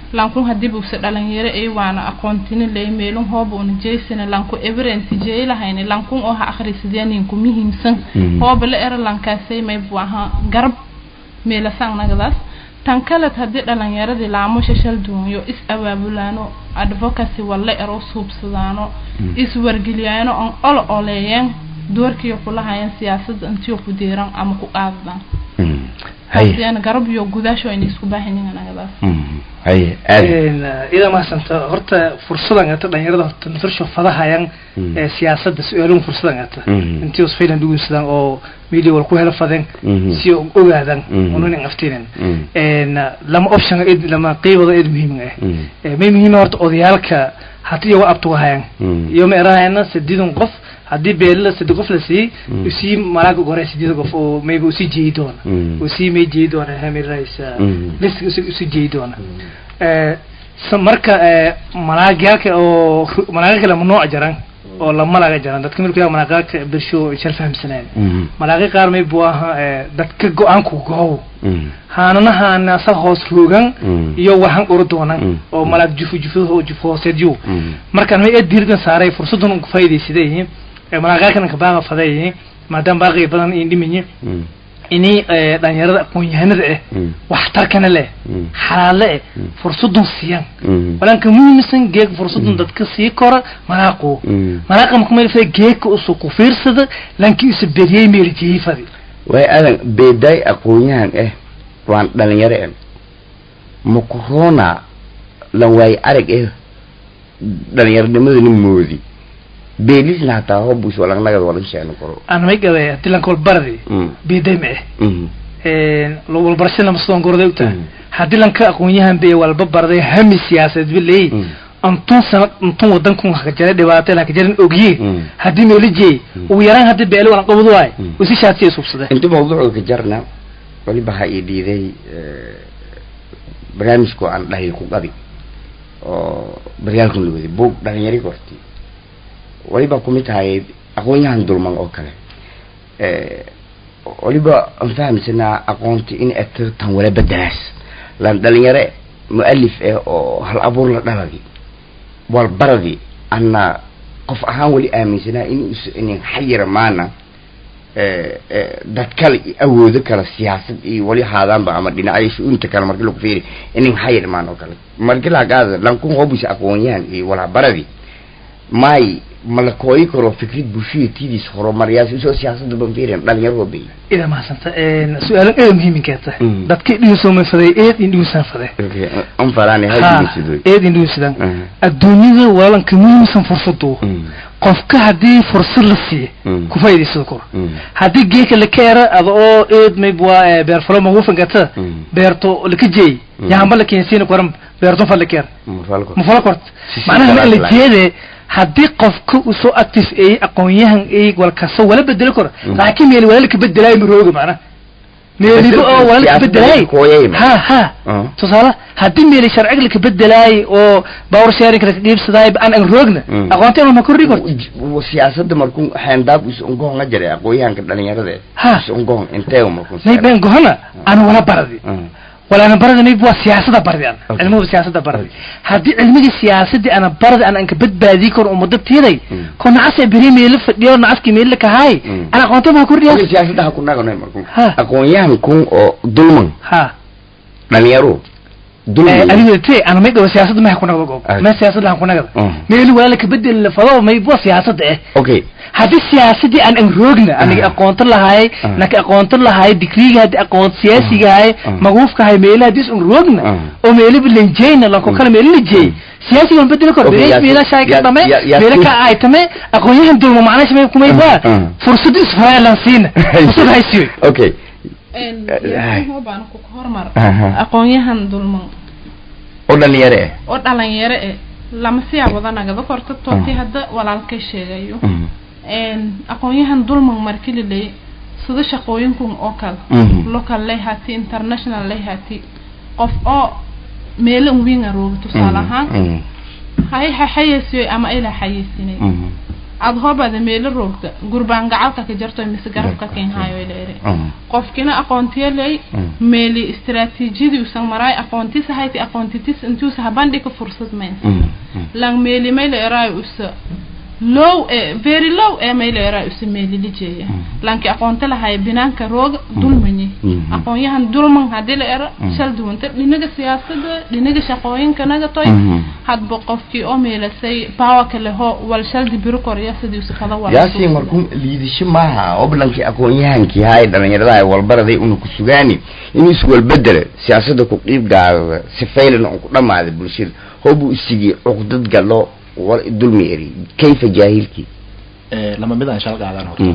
lankun hadii buuse dhalinyaro ay waana aqoontini lay meelun hooba una jeysana lanku evidence jeylahayni lankun oo ha akhrisideeninku muhiimsan Mhm. hooba la era lankaasay may buu ahaa garab meelasang nagadaas tan kaleed haddii dhalinyaradii laamo shashal duunyo is abaabulaano advocacy walla ero suubsadaano Mm. is wargeliyaano on olo oleeyeen doorkiyo kulahayeen siyaasadda intiyo ku deeran ama ku qaadadaan Mm. haye taasiyana garab iyo gudaasho ayna isku baahanyihin nagadaas Mm. haye aadan ida mahadsanta horta fursadan ata dhalinyarada horta nafsho fadahayan Mm. ee siyaasadda su-aaluhu fursadan ata Mhm. intii os faylan dhugunsadaan oo media wal ku helo fadeen Mhm. si oo ogaadan Mhm. unanin aftinin Mm. een lama option id lama qeybada id muhiim ah Mm. ee may muhiim ah horta odayaalka haddii iyago abtugahayan Mm. iyo ma erahayna sideedan qof haddii beelila sade qof la siiyey Mm. usii malaaga gore sideeda qof oo maybe usii jeeyi doona Mm. usii may jeeyi doona hamiraysa Mm. list usii jeeyi doona ee sa- marka ee malaagyaalka oo ru- malaaga kale mamnuuc jaran oo lama laga jaran dadka milkiga malaagaalka birsho shal fahamsaneen Mm. malaaqi qaar may buu ahaa ee dadka go-aanku goow Mm. haanana haana asaga hoos roogan Mm. iyo waxan uru doonan Mm. oo malaag jufu jufu jufu hooseedyo Mm. markaan may diirdan saaray fursadan ugu faa'iidaysaday ee malaaqaalkan ka baaqa faday maadaama baaqi badan in dhimanyi Mm. inay ee, dhalinyarada aqoon-yahanada ah Mm. waxtarkana leh Mm. xalaale eh Mm. fursadan siiyaan Mm. walanka muhiimsan geeg fursadan dadka sii kora malaaqo Mm. malaaqa markuu meel fay geegka usoo ku fiirsada lankii isa beriyey meel jiifadi way aadan beedaay aqoon-yahan ah waan dhalinyaro ah makorona lan waaye arag ah dhalinyaronimada moodi beelisna hataa hobus walangnagad walan sheegno koro aan may gaday hadii lanka walbaradi Mm. beeday ma eh Mm. walbarasho lama sidon gorday u tahay Mm. haddii lanka aqoon-yahan bay walba barday hami siyaasadeed ba leeyi Mm. antun sanad antun wadankun hakajaray dhibaato hakajaran ogye Mm. haddii meelijey Mm. ugu yaraan haddii beelo walan qabadu waay Mm. usi shaadsiya subsadeen inta mawduuca ka jarna waliba ha ii dhiiday barnaamijku aan dhahay ku qabi oo baryaalkan la waday buug dhalinyari korti waliba kumid tahay aqoon-yahan dulman oo kale waliba aan fahamsanaa aqoonti in eto tan wala bedelaas lan dhalinyare mu-alif ah oo hal abuur la dhaladi walbaradi ana qof ahaan wali aaminsanaa in us inin xayira maana dad kale iyo awoodo kale siyaasad iyo wali haadaanba ama dhinacyo shu-uunta kale marki lagu fiiri inin xayir maan oo kale marki lagaada lankun hobus aqoonyahan iyo walhabaradi may mala kooyi karo fikrad bulshada tidiis horumaryaas usoo siyaasada ban fiirin dhalinyaro bay ida mahadsanta su-aalan eeda muhiiminkeeta Mm. dadka dhigisoomay faday eed in dhigisaan faday an faraane ha hadiisidoy eed in dhigisadaan Mhm. adduunyada walanka muhiimsan fursadu Mm. qofka haddii fursad la siiyo Mm. ku faa'iidaysada kor Mm. haddii geeka laka era ada oo eed mayb waa beer falo magufangata Mm. beerto laka jeey Mm. yahanba la keensiina koran beerton fal lakeer Mafalko. mafala kort Si- si macnaha ma kalaas la lahayn. jeede haddii qofka uu soo active eey aqoon-yahan eey walkasta wala bedeli karo Mm. laakiin meel wala laka bedelaayo marooga macnaha meeliba oo wala laka Siyaasada bedelaayo kooyay ma. ha ha Ah. tusaale haddii meeli sharciga laka bedelaayo oo power sharing laka dhiibsadaayo aan aan roogna Mm. aqoonteen ma kordhi karto W- siyaasada markuu xeendaab is ungohonga jiray aqoonyahanka dhalinyarada Ha. is ungohon intee markuu may been gohana aan wala baradi Mm. wala ana barada mayb waa siyaasada bardi an Okay. cilmuhu siyaasada bardi haddii cilmigii siyaasadii ana baradi an anka badbaadii karo umada tiiday Mm. ko nacas beri meelo fadhiyo nacaskii meelo kahaay Mm. ana aqoonta ma kordhiya Wali siyaasada ha ku nagano markuu Ha. aqoonyahankun oo dulman ha dhalinyaro dulman adiga te ana may dhawo siyaasada ma kunagada goob Okay. ma siyaasada ha kunagada Mm. meelo wala ka bedel la fado may waa siyaasada eh okay haddii siyaasadii aan an roogna aniga Ah. aqoonta lahaay Ah. naka aqoonta lahaay digriga haddii aqoon siyaasiga ahay Ah. maguufka ahay meelaha haddii is un roogna Ah. oo meeliba lanjeyna lanko kale meelo la jeey siyaasiga waan bedeli karo Okay, meela yaa- meela shaay ka yaa- tame yaa- yaa- meela ka ay tame aqoonyahan dulma macnaha shamay kumay Ah. baa Ah. fursadu isfaraa lan siina fursad haysiyo okay yaasin hoobaan ku hormar Aha. aqoonyahan dulman oo dhalinyaro ah oo dhalinyaro eh lama siyaa wadanagada korta tooti Mm. hadda walaalka sheegayo Mm. een aqoonyahan dulman marki la leeyay sida shaqooyinkun oo kale Mhm. local lay hati international lay hati qof oo meelo un wiin arooga tusaale ahaan Mm. hay ha xayeysiyo ama ila xayeysinay Mm. aada hoobaada meelo roogta gurbaan gacalka ka jarto mise garabka keenhaayo ila eri Mm. qofkina aqoontiya ley Mm. meeli istiraatiijiyadii usan maraay aqoontis hayti aqoontitis intuusa habandhika fursad mayn Mm. Mm. lang meeli mayla eraayo usa low e very low ee mayla eraayo usa meeli lijeeya lanki aqoonta lahay binaanka rooga dulmanyi Mhm. aqoonyahan dulman haddii la ero Mm. shal duwanta dhinaga siyaasada dhinaga shaqooyinkanaga toy Mhm. hadba qofkii oo meelasay powerka leho wal shaldi biro korya sidii usa kada wala yaasi markuu liidasho maaha oblankii aqoon-yahankii haay dhalinyaradaha walbaraday una ku sugaani inuu iswalbedela siyaasada ku qiib gaadada sifaylana uu ku dhamaaday bulshada hoobuu isigii cuqdad galo war dulmi eri kayfa jaahilkii Eh, lama mid aan shal qaadan horta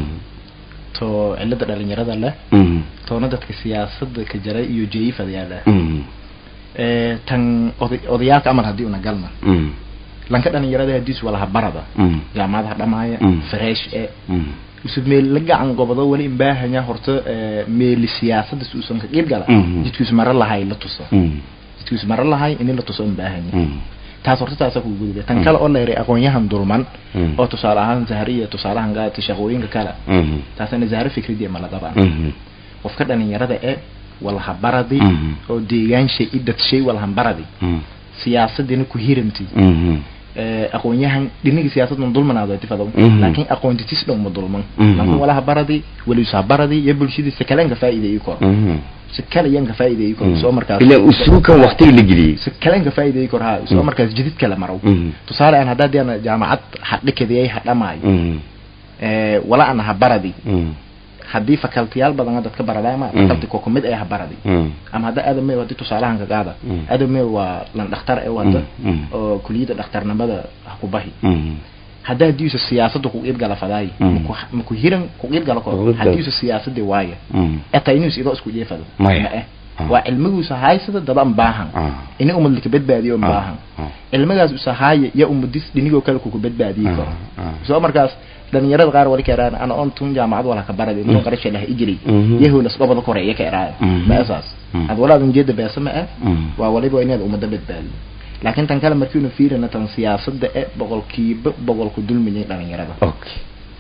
to cilada dhalinyarada leh toona dadka siyaasada ka jaray iyo jeifadayaa leh Eh, tan oday- odayaalka amal haddii una galna lanka dhalinyarada hadiis walaha barada jaamacadaha dhamaaya Mm. fresh e usub meel la gacan gobodo wali imbaahanya horta eh, meeli siyaasada si uusan ka qiib gala Mhm. jidkiisu maro lahay la tuso jidkiisu maro lahay in la tuso imbaahanya taas horta taasa ku gudubay tan Mm. kale oo la yiri aqoonyahan dulman oo tusaale ahaan zahariya tusaalahan gaati shaqooyinka kale taasina zahar fikradii ma la qabaan qofka dhalinyarada ee walaha baradi Mhm. oo deegaan shay idad shay walahan baradi siyaasadina ku hiramti Eh, aqoonyahan dhinaga siyaasadna dulmanaado tifado Mhm. laakiin aqoontitis dhan ma dulman Mhm. laakiin walaha baradi waliusa baradi iyo bulshadiisa kale ka faa'iideeyo kor si kale yan ka faa'iideeyo kor soo markaas ilaa usuukan waqtiga la geliyey si kale ka faa'iideeyo kor ha soo Mhm. markaas jidid kale maro Mhm. tusaale aan hadda diana jaamacad hadhikadiyay hadhamaayo ee wala aan ha baradi haddii fakaltiyaal badan dadka baradaya ma Mhm. fakalti ko kumid ay ha baradi ama hadda aadamey hadii tusaalahan ka qaada Mhm. aadamey waa lan dhakhtar ee wada Mhm. oo kuliyada dhakhtarnimada ha ku bahi hadda hadiisa siyaasada ku qiib gala fadaay Mm. maku- maku hiran ku qiib gala Ku kor qiib gala. hadiisa siyaasada waaya eta inuu idoo isku jeefado Maya. Ma eh. Ah. waa cilmigiisa haysada daban baahan ini umadlika badbaadiyo baahan cilmigaas usahaaya ya umadis dhinigoo kale kuku badbaadiyi karo soo markaas dhalinyarada qaar wali ka eraan ana on tun jaamacad wala ka baradi Mm. inuu qarasha lah ijiri Mhm. yahu las gobada kore iya ka eraaya Mhm. ma asaas Mm. ad walaadan jeeda beesa ma eh waa waliba inaad umada badbaadiyo laakiin tan kale markiinu fiirina tan siyaasada e boqolkiiba boqolku dulmiyay dhalinyarada okay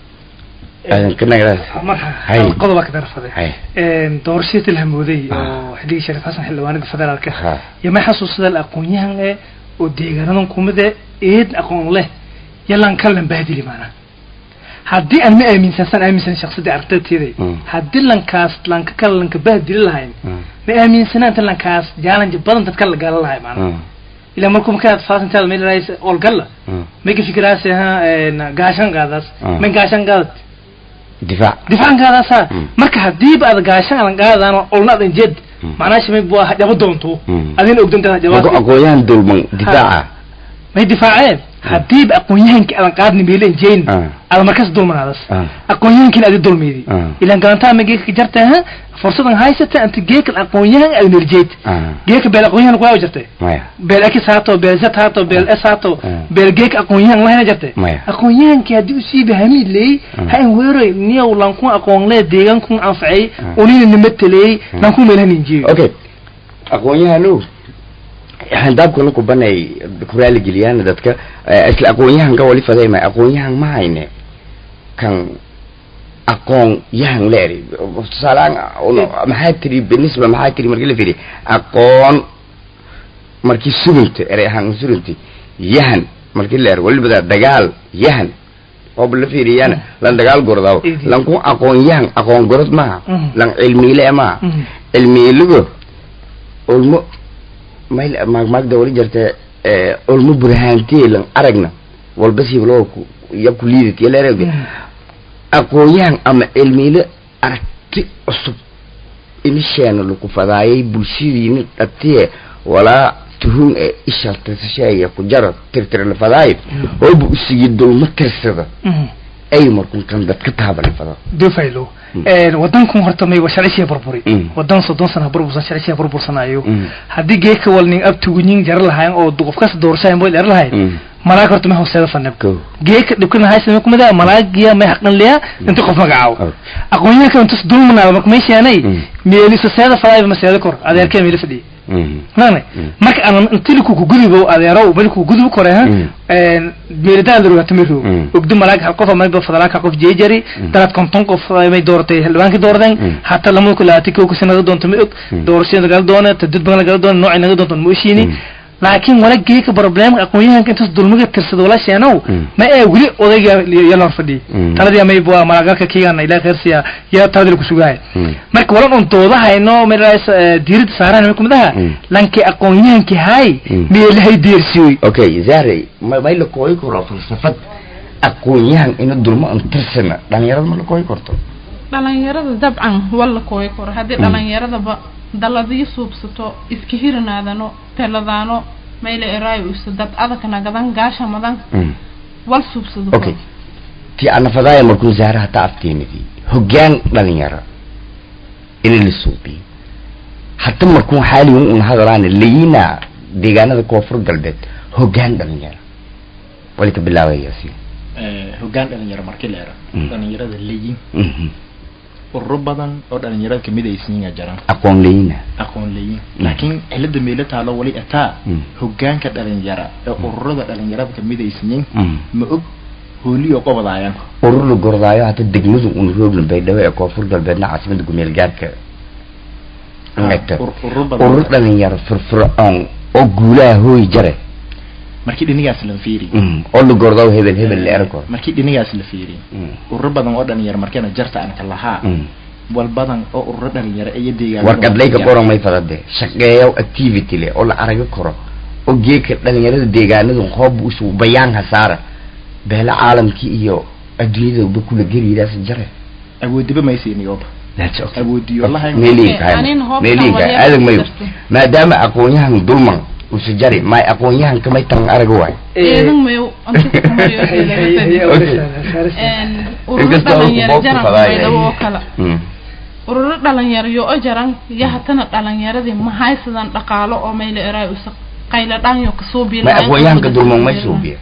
aadan ka nagadaas marka Hay. qodoba ka darfaday Hay. doorashadii tilhamooday Ah. oo xilligii shariif xasan xildhibaanada federaalka Ha. iyo ma xasuusada aqoon-yahan eh oo deegaanadan kumida eed aqoon leh yalan kalan baadili maana haddii aan ma aaminsansan aaminsan shaqsadii aragtidayda Mm. haddii lankaas lanka kale lanka baadili lahayn Mm. ma aaminsanaanta lankaas jaalanji badan dadka la gaala lahay maana ilaa markuu markaad faasintaada meel raaysa olgalla maka fikiraas ha gaashan qaadaas Mm. ma gaashan qaadad difaac difaacan qaadaasa Mm. marka hadiiba aad gaashan adan qaadaan olna adan jed Mm. macnaa shimay bua hajabo doonto Mm. adina ogdanta marka hajabaas aqoonyahan dulman difaaca may difaaceen hadiiba aqoon-yahankii adan qaadni meelen jeyn Ah. ada markas dulmanaadas Ah. aqoon-yahankiina adi dulmeydi Ah. ilan galantaa ma geeka ka jarta ha fursadan haysata anta geeka aqoon-yahan aad nerjeed Ah. geeka beel aqoon-yahan kuwaa jirtay maya beel x haato beel z haato beel s haato Mm. beel geek aqoon-yahan lahayna jirtay Maya. aqoon-yahankii haddii usiiba hamiid leeyey Mm. ha in weeroy niyow lankun aqoon lee deegaankun anfacay Mm. unina nima teleeyey Mm. lankun meelhaninjiyo okay aqoon-yahanu handaabkana ku banay ku raaligeliyaan dadka eh, isla aqoon-yahanka wali fadayma aqoon-yahan ma hayne kan aqoon yahan leeri tusaaleaan uno- maxaa tiri binisba maxaa tiri markii la fiiriy aqoon markii sugunta erey ahaan sugunti yahan markii leer waliba dagaal yahan ooba la fiiriyana lan dagaal gordaaw Idi. lan ku aqoon yahan aqoon gorod maaha Mhm. lan cilmiile maaha Mhm. cilmiiligo ulmo mayl maagmaagda wali jirta eh, ulmo burhaantee lan aragna walba sibloo ku ya ku liidati yaleerewde Mhm. aqoon-yahan ama cilmiile aragti cusub inisheena laku fadaayay bulshadiini dhatiye walaa tuhun ee ishaltasasheeya ku jaro tirtira la fadaayo ooba usigi dulmo tirsada Mhm. ay markun kan dadka taaba la fado dufaylo Mm. wadankan horta may sharcishiya burburi Mm. wadan soddon sana burbursan sharcishiya burbursanayo Mm. haddii geeka walning abtugunin jara lahayn oo qofkas doorshayn boy dheer lahayn Mm. malaag horta ma hooseeda fanab Go. geeka dhibkana haysama kumida malaagiya may haqan liya inta qof magacaaw Oh. aqoonyahanka intus dulmanaada marka may sheenay Mm. meeliso seeda fadaayba ma seeda kor adeerkee meeli fadhiya Mhm. nane Mm. marka aan intiliku ku gudubo adeero bal ku gudubo kore ha Mm. een meeladaan lagu tamiro Mm. ogdu malaag hal qof ama ba fadalaaka qof jeejari Mm. dalad konton qof ay dooratay xildhibaanki doorteen Mm. hatta lama ku laati ko ku sanada doonto ma og Mm. doorashada gal doona tadid badan gal doona nooc naga doonto ma oshini Mm. laakiin wala geeka problem aqoonyahanka intaas dulmiga tirsada wala sheenow Mm. ma ee wili odayga yala hor fadhi Mm. taladii ama bua malaagalka kiigana ilaa kheersiya yaa taladii ku sugahay Mm. marka walan un doodahayno meelaas diirada saaraan kumidaha Mm. lanki aqoonyahanki hay Mm. meelahay deersiyoy okay zahre ma may la kooyi karo falsafad aqoon-yahan ina dulmo an tirsana dhalinyarada ma la kooyi karto dhalinyarada dabcan walla kooyi karo haddii Mm. dhalinyaradaba daladii suubsato iska hirinaadano teladaano mayla eraayo usa dad adag nagadan gaasha madan Mm. wal suubsado okay ti anafadaaya markuu zahre hata afteenidii hoggaan dhalinyaro ina la suubiyo hata markuu xaaligan un hadalaana layina deegaanada koonfur galbeed hoggaan dhalinyaro wali ka bilaabayasi Eh, hoggaan dhalinyaro markii la ero Mm. dhalinyarada leeyin Mhm. ururo badan oo dhalinyarada kamid ay siin jiraan aqoon layina aqoon leeyin Mm. laakiin cilada meelo taalo wali ataa Mm. hoggaanka dhalinyara ee ururada dhalinyarada kamid ay siin Mm. ma og hooliyo qobadaayaan urur la gordaayo hata degmadu un rooglan baydhabo ee koonfur galbeedna caasimada gumeel gaarka Eegta. Ur- ururo badan urur dhalinyaro firfircoon oo guulaha hooy jare markii dhinigaas la fiiri Mm. oo la gordaayo hebel hebel la erko markii dhinigaas la fiiri ururo badan oo dhalinyaro markeena jarta aan ka lahaa wal badan oo ururo dhalinyaro iyo deegaan warqad layka qoran may fadade shaqeeyo activity le oo la araga karo oo geeka dhalinyarada deegaanadu hoob usu bayaan hasaara beela caalamkii iyo adduunyada kula geliyidaas jare awoodiba maysiiniyoba That's okay. awoodiyo lahayn meeliin Okay, anin kahay hoobta meeliin kahay walyar adag mayo jirto. maadaama aqoonyahan dulman usu jari may aqoonyahan kamay tan araga waay eedan mayo anta kumayo ururo Inkastoo dhalinyaro qofku jaran fadaaya. baydhabo oo kale Mm. ururo dhalinyaro yo o jaran iyo hatana dhalinyaradii mahaysadan dhaqaalo oo mayla eraay usa qayla dhanyo kasoo biil may aqoonyahanka dulman may suubiya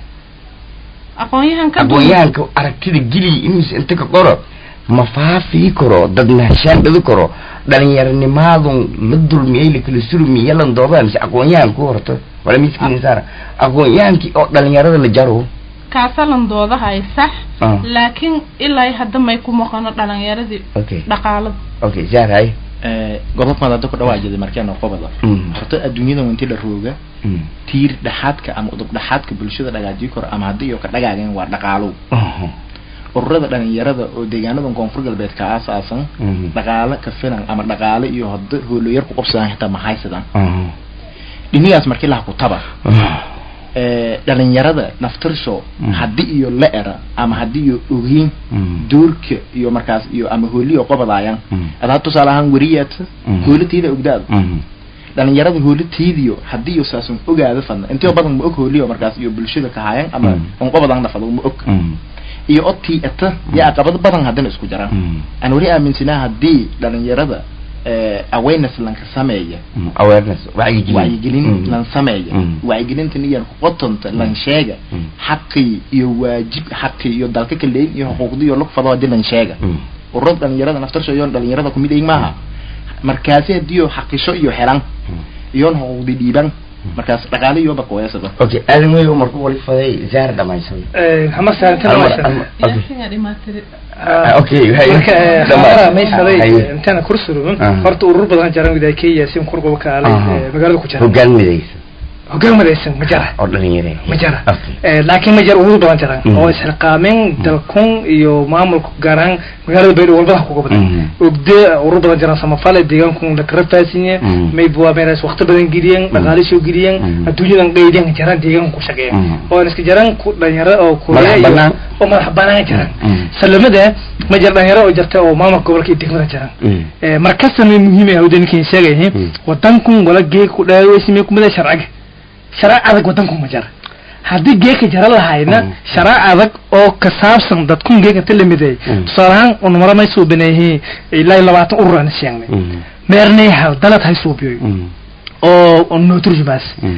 aqoonyahanka aqoonyahanka aragtida geliya inuus inta ka qoro ma faafii karo dad nahshaan dhidi karo dhalinyaronimaadun la dulmiyey lakala surmi yalan doodaa mise aqoonyahan ku horto wala miskiin saara aqoonyahankii oo dhalinyarada la jaro kaasalan doodahay sax Ah. laakiin ilaa hadda may ku maqano dhalinyaradii okay dhaqaalada okay zaaray godobkooda hadda ku dhawaajida markeena qobada Mm. horta adduunyada intii la rooga Mm. tiir dhexaadka ama udub dhexaadka bulshada dhagaajiyo karo ama haddii iyo ka dhagaageen waa dhaqaalow Aha. ururada dhalinyarada oo deegaanadan koonfur galbeed ka aasaasan Mhm. dhaqaale ka filan ama dhaqaale iyo hadda hooloyar ku qabsadaan xitaa mahaysadaan Aha. dhinigaas markii laha ku taba Ah. ee, dhalinyarada naftirsho Mm. haddii iyo la era ama haddii iyo ogeyn Mm. doorka iyo markaas iyo ama hooliyo qobadaayaan Mm. adaa tusaale ahaan weriyaad Mm. hoolatiida ogdaada Mhm. dhalinyarada hoolatiidiyo haddii iyo saasun ogaada fadna intio badan ma og hooliyo markaas iyo bulshada ka hayan ama Mm. on qobadan dhafado ma og Mm. iyo odtii ata iyo aqabad badan haddana isku jiraan Mm. aan weli aaminsanaa haddii dhalinyarada ee, awareness lanka sameeya Mm. awareness wacyigelin wacyigelin Mm. lan sameeya Mm. wacyigelintan iyo qotonta lan sheega Mm. xaqii iyo waajib xaqii iyo dalka kaleyn iyo xuquuqdii iyo lug fado hadii lan sheega Mm. ururada dhalinyarada naftarsho iyoon dhalinyarada kumid ay maaha markaasi hadii xaqisho iyo helan iyoon xuquuqdi dhiiban markaas dhaqaale iyo bakoyasada okay aadan weyo markuu wali faday zaar dhamaysan hama saarantina Hal mar- waa hal mar- okay. yaasinga dhimaatiri Ah, okay, hay. marka eh, Dhammaad. xabaaraha maysaday Hay. intana kursurun Ah. horta urur badan jaran widaa kenya si kurgoba kaalay Aha. eh, magaalada ku jira hoggaan midaysa hogaan madaysan ma jara oo dhalinyare ma jara okay Eh, laakiin ma jara urur badan jaran Mhm. oo isxilqaamin dalkun iyo maamulka gaaraan magaalada baydhabo walbada ku gobda Mhm. ogde urur badan jaran samafale deegaankun la karabtaasinye Mhm. maybuwa meelaas waqti badan geliyeen dhaqaale soo geliyeen Mhm. adduunyadan qeydeen jaran deegaanka ku shaqeeya Mhm. oo iska jaran ku dhalinyaro oo kuleya Madax iyo- bannaan. oo madax banaan jaran Mhm. salamada ma jira dhalinyaro oo jirta oo maamulka gobolka iyo degmada jaran Mm. Eh, markasta may muhiim ah waddankan sheegayay Mm. wadankun wala geeg ku dhaawaysimay kumida sharciga sharci adag wadanku ma jira haddii geeka jara lahayna Mm. sharci adag oo ka saabsan dadkun geeka ta lamiday Mm. tusaale ahaan unumara may suubinayihiin ilaa iyo labaatan urur aan sheegnay Mm. meernay hal dalad hay suubiyoy Mm. oo oo noo turjumaas Mm.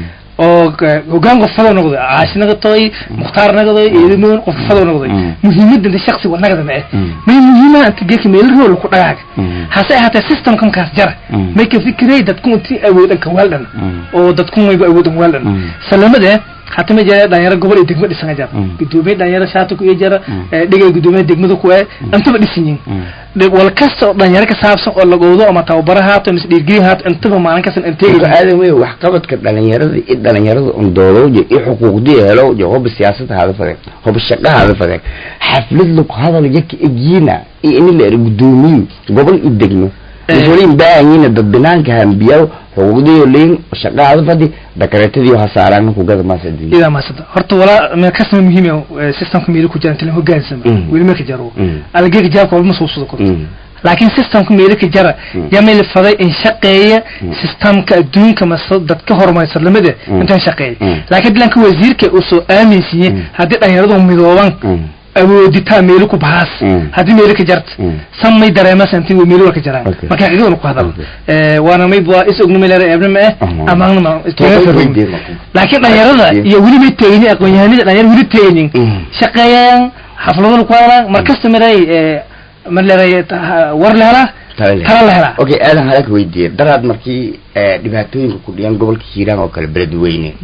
oo ka- hogaan qof fado noqday caashi naqatoy mukhtaar naqday eedimoon qof fado noqday Mm. muhiimadda inta shaksi wa nagada ma eh Mm. may muhiimaha inta geeka meel rool ku dhagaag Mm. hase ahaatee systemka markaas jara Mm. may ka fikirey dadku intii awoodan ka weeldhan Mm. oo dadku mayba awoodan weeldhan Mm. salamade hata ma jira dhalinyaro gobol iyo degmo dhisan jara Mm. gudoomiye dhalinyaro shaata ku iyo jara Mm. eh, dhigay gudoomiye degmada ku eh intaba dhisan yihin Mm. Dhib- wal kasta oo dhalinyaro ka saabsan oo lagowdo ama tababaro haato mise dhiirgelin haato intaba maalin kastan marka inteegi aadan wey waxqabadka dhalinyarada i dhalinyarada un doodowja i xuquuqdii helowja hoba siyaasada hada fadeen hoba shaqa hada fadeen xaflad lug hadal yaka egyiina iyo ini la eri gudoomiyu gobol i degmo Eh. iswalin baahanyiina dad binaanka hambiyaw xuquuqdiyo liin shaqa hada fadi dakareetadiyo hasaaraan kugada maasadii idaa maasada horta walaa meel kasma muhiim ah systemka meelo ku jira inta la hogaansama Mm. weli ma ka jaro Mm. algeega jaabka walma soo sudo korto Mm. laakiin systemka meelo ka jara Mm. yaa meel faday in shaqeeya Mm. systemka adduunka mase dadka horumarsan lamada Mm. intaan shaqeeya Mm. laakiin dilanka wasiirka uu soo aaminsiye Mm. haddii dhalinyaradu midooban Mm. awooditaa meelo ku bahaas Mm. haddii meelo ka jarta Mm. samay dareemas intii uu meelo ka jaraan Okay. marka xaqiiqada ku hadal Okay. ee waana may bua is ogna meelere eebna eh Mhm. amaangna ma Toban weydii marka. laakiin dhalinyarada Yeah. iyo weli may teegin aqoon-yahanada dhalinyaro weli teegin Mm. shaqeeyaan xafladana ku hadlaan mar kasta maray mar leeray war la helaa Tala leh. tala la helaa okay aadan halaka weydiiye daraad markii eh, dhibaatooyinka ku dhiyaan gobolka hiiraan oo kale beledweyne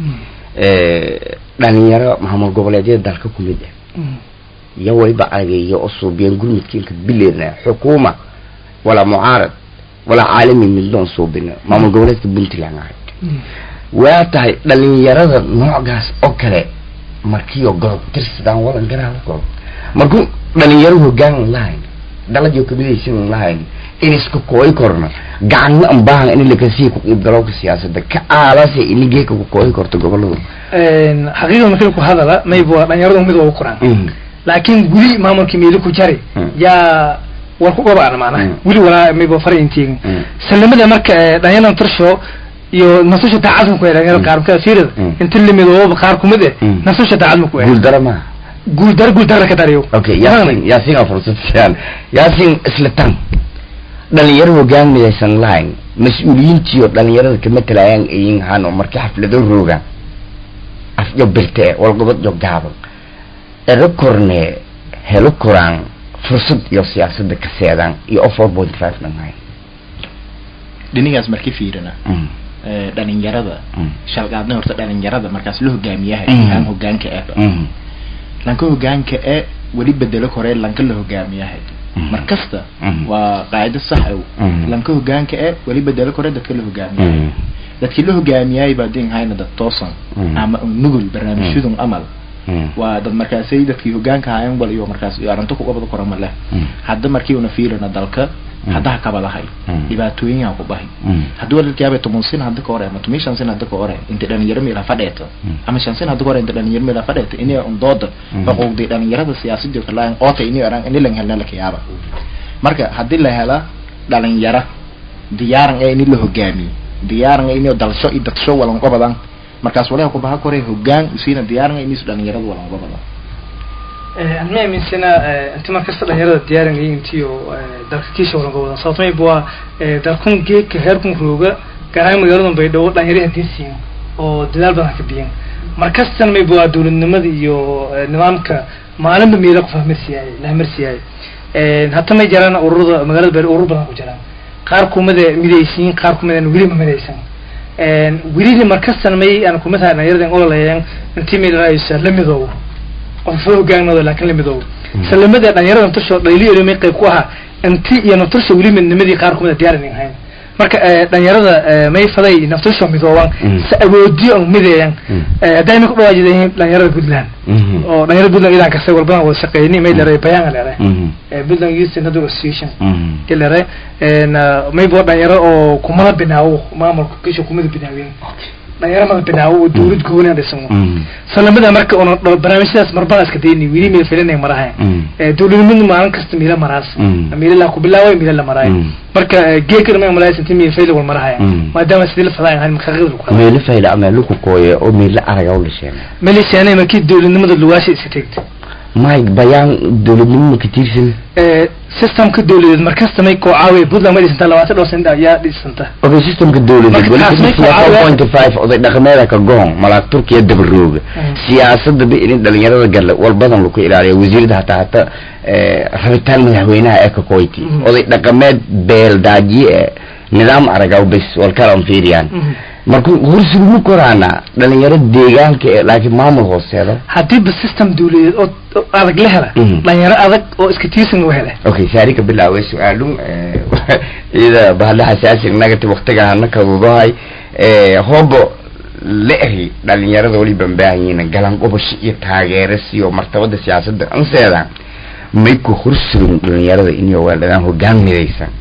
eh, dhalinyaro maamul goboleedyada dalka ku mid ah Mm. iyo waliba ageeyo oo suubiyeen gurmudkiinka bileedna xukuuma walaa mucaarad walaa caalami midloon suubina maamul goboleedka puntland ahayd Mm. waa tahay dhalinyarada noocaas oo kale markiioo godob tirsadaan wadan garaala godob markuu dhalinyaro hogaan lahayn daladio kamidaysan lahayn in isku kooyi korno gacanna an baahan in lakasii ku qiibgalowka siyaasada ka aalase ini geeka ku kooyi korto goboladu Een, xaqiiqada markii ku hadala mayba waa dhalinyaradu mid ugu koraan laakiin weli maamulkii meelo ku jari Mm. yaa war ku gobaana macnaha Mm. weli walaa mayba fara intiigin Mm. salamada marka eh, dhalinyarada tarsho iyo nasasha daacad ku dhalinyarada Mm. qaar markaa fiirada Mm. inta limidooba qaar kumid eh Mm. nasasha daacad ku guuldara maaha guuldar guuldar ka dariyo okay yaasin yaasin aa fursad siiyaan yaasin isla tan dhalinyaro hogaan midaysan lahayn mas-uuliyiintiyo dhalinyarada ka matalayaan ayin hano markii xaflado roogaan afyo birte walgobadyo gaaban ero korne helo koraan fursad iyo siyaasada ka seedaan iyo o four point five dhanhayn dhinigaas marki fiirina Mm, ee, dhalinyarada mm, shalqaadna horta dhalinyarada markaas la hogaamiyahay Mhm. aan hogaanka ah mm, lanka hogaanka ee weli bedelo koree lanka la hogaamiyahay Mhm. mar kasta Mhm. waa qaacido sax ah Mhm. lanka hogaanka ee weli bedelo koree dadka la hogaamiyahay mm, dadkii la hogaamiyay baa din hayna dad toosan Mhm. ama nugul barnaamijyadun amal mm, waa dad markaasay dadkii hogaanka hayan wal iyo markaas iyo arrinto ku qabada kora ma leh mm, hadda markii una fiirina dalka Mm. haddaha kabadahay Mm. dhibaatooyin yaa ku bahay mm, haddii walaalkaabe toban sin hadda ka hore ama toban shan sin hadda ka hore inta dhalinyaro meela fadheeto Mm. ama shan sin hadda ka hore inta dhalinyaro meela fadheeto inay un dooda Mm. xuquuqdii dhalinyarada siyaasadii kalaayan oota inay araan inay lan helna laka yaaba marka haddii la hela dhalinyaro diyaaran ee in la hogaamiyo diyaaran ee inay dalsho iyo dadsho walan qabadan markaas walaha ku baha kore hogaan usiina diyaaran ee inay dhalinyarada walan qabadan anma aaminsana inti mar kasta dhalinyarada diyaarinaya intiyo dalka kiisha walan gobodan sababto mayba waa dalkun geedka heerkun rooga gaaraan magaalada baydhabo dhalinyari hadii siin oo dadaal badan ka biyan mar kastan mayba waa dowladnimada iyo eh, nidaamka maalinba meelo qof hamarsiyaay la hamarsiyaay hata may jiraan ururada magaalada baydhabo urur badan ku jiraan qaar kumada midaysiin qaar kumadaan weli ma midaysan welina mar kastan may aan kumid tahay dhalinyarada ololayan intii may dhalaaysa la midoobo qofo hogaanooda laakiin la midoobo salamada dhalinyarada naftarsho dhaliilo may qayb ku ahaa inti iyo naftarsho weli midnimadii qaar kumida diyaarin ahayn marka eh, dhalinyarada eh, may faday naftarsho midooban Mm. si awoodiyo an mideeyan Mm. hadday ku dhawaajidayihiin dhalinyarada puntland mhm, oo dhalinyarada puntland idan kasta walbadan wada shaqeeyni may leeray bayaan leeray mhm, puntland youth and Other association mhm, ilere maybo dhalinyaro oo kumada binaawo maamulka kisha kumada binaaween dhalinyaro mada binaawo oo dawlad gooni aan dhisan mhm, salamada marka una barnaamijyadaas marbada iska dayni weli meel filinay marahay mhm, dawladnimadu maalin kasta miila maraas Mm. miila laa ku bilaaway miila la maraay Mm. marka geekana ma malays intii miil fayl wal marahaya Mm. maadaama sidii la fadaan ahayn marka qadar ku meelo fayla ama luku kooye oo meelo araga u dhasheen malishaanay markii dawladnimada lugaasha iska tegtay mike bayaan dowladnimo ma ka tiirsan systemka dawladeed markasta may koo caawiya puntland ma dhisanta labaatan dhowr sano ayaa dhisanta okay systemka dawladeed Marka weli taas may kudhisnaa ku caawiyaa- 4.5 oday dhaqameeda ka goon malaag turkiya dabarooga Mm. siyaasada ba in dhalinyarada gale wal badan lagu ilaaliya wasiirada hataa hata eh, rabitaan madaxweynaha ee kakoyti Mm. oday dhaqameed beel daajiye eh, nidaam aragaw bes walkalan fiiriyaan Mhm. marka hursigu ma koraana dhalinyaro deegaanka ee laakiin maamul hooseeda haddiiba system dawladeed oo oo adag la hela Mhm. dhalinyaro adag oo iska tiirsan u hele okay saari ka bilaaway su-aalun iyada bahla xasaasi nagati waktiga hana kadudahay hoobo la eri dhalinyarada waliba baahanyiina galan qobash iyo taageero siyo martabada siyaasadda anseeda may ku horsurin dhalinyarada inay weeladaan hogaan midaysan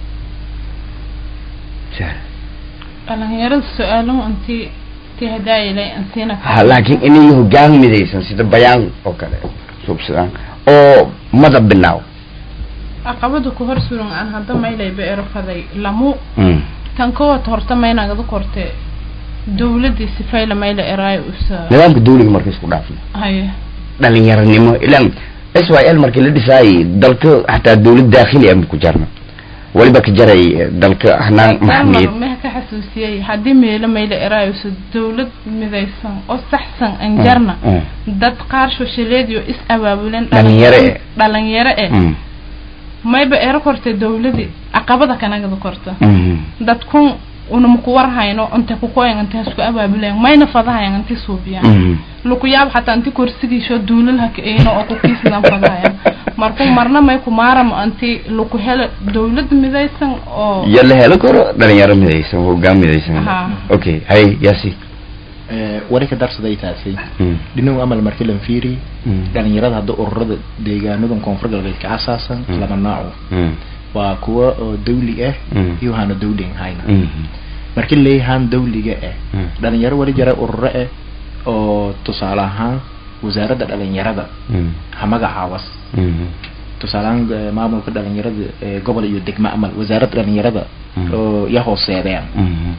dhalinyarada su-aaluhu intii tii hadaayilay ansiina ha laakiin inay hogaan midaysan sida bayaan oo kale subsadaan oo madab binaaw caqabada ku hor suran aan hadda maylayba erofaday lamu Mm. tan kowad horta maynagada korte dawladii sifayla mayla eraayo usa nidaamka dawliga marka isku dhaafna haye dhalinyaranimo ilan s y l markii la dhisaayay dalka xataa dawlad daakhili ama ku jarna waliba ka jaray eh, dalka hanaan maxamiyad meha ka xasuusiyey haddii meelo mayla eraayo usa dawlad midaysan oo saxsan anjarna Mm, dad qaar shoshaleediyo is abaabulen Dhalinyaro eh. dhalinyaro eh mm, mayba ero korte dawladii caqabada kanagada korta mm, dadkun unama ku warhayno inte kukoyan inte hasku abaabulen mayna fadahayan inti suubiyan mm. luku yaab xataa inti korsigiisho duulalha kaeyno oo kukiisidan fadahayan marku marna may kumaaramo inti luku helo dawlad midaysan oo ya la helo karo dhalinyaro midaysan hogaan midaysan Aha. okay hay yasi wali ka darsaday taasi Mm, dhinagu amal markii lan fiiri mm, dhalinyarada hadda ururada deegaanadan koonfur galbeed ka asaasan Mm. laba nooco mm, waa kuwa oo dawli ah Mm. iyo hana dawli aan hayna mm, markii leeyahaan dawliga ah Mm. dhalinyaro wali jira ururo ah oo tusaale ahaan wasaaradda dhalinyarada mm, ha magacaawas mm, tusaale ahaan eh, maamulka dhalinyarada ee gobol iyo degmo amal wasaaradda dhalinyarada Mm. oo ya hooseedeen mm,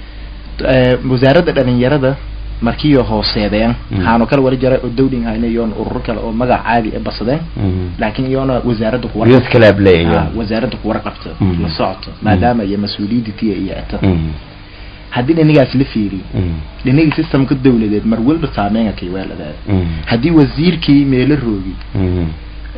Eh, wasaaradda dhalinyarada markiiyo hooseedeen Mm. haano kale wali jira oo dawlin hayna iyoon ururo kale oo magac caadi ah basadeen mm. laakiin iyoona wasaaradda kuwa youth club leeyahay Ah, wasaaradda kuwar qabta Mm. la socoto maadaama iyo mas-uuliyadda tiya iyo eta Mm, haddii dhinigaas la fiiriyo mm, dhinigii systemka dawladeed mar walba saameynka kay weeladaad mm, haddii wasiirkii meelo roogi mm,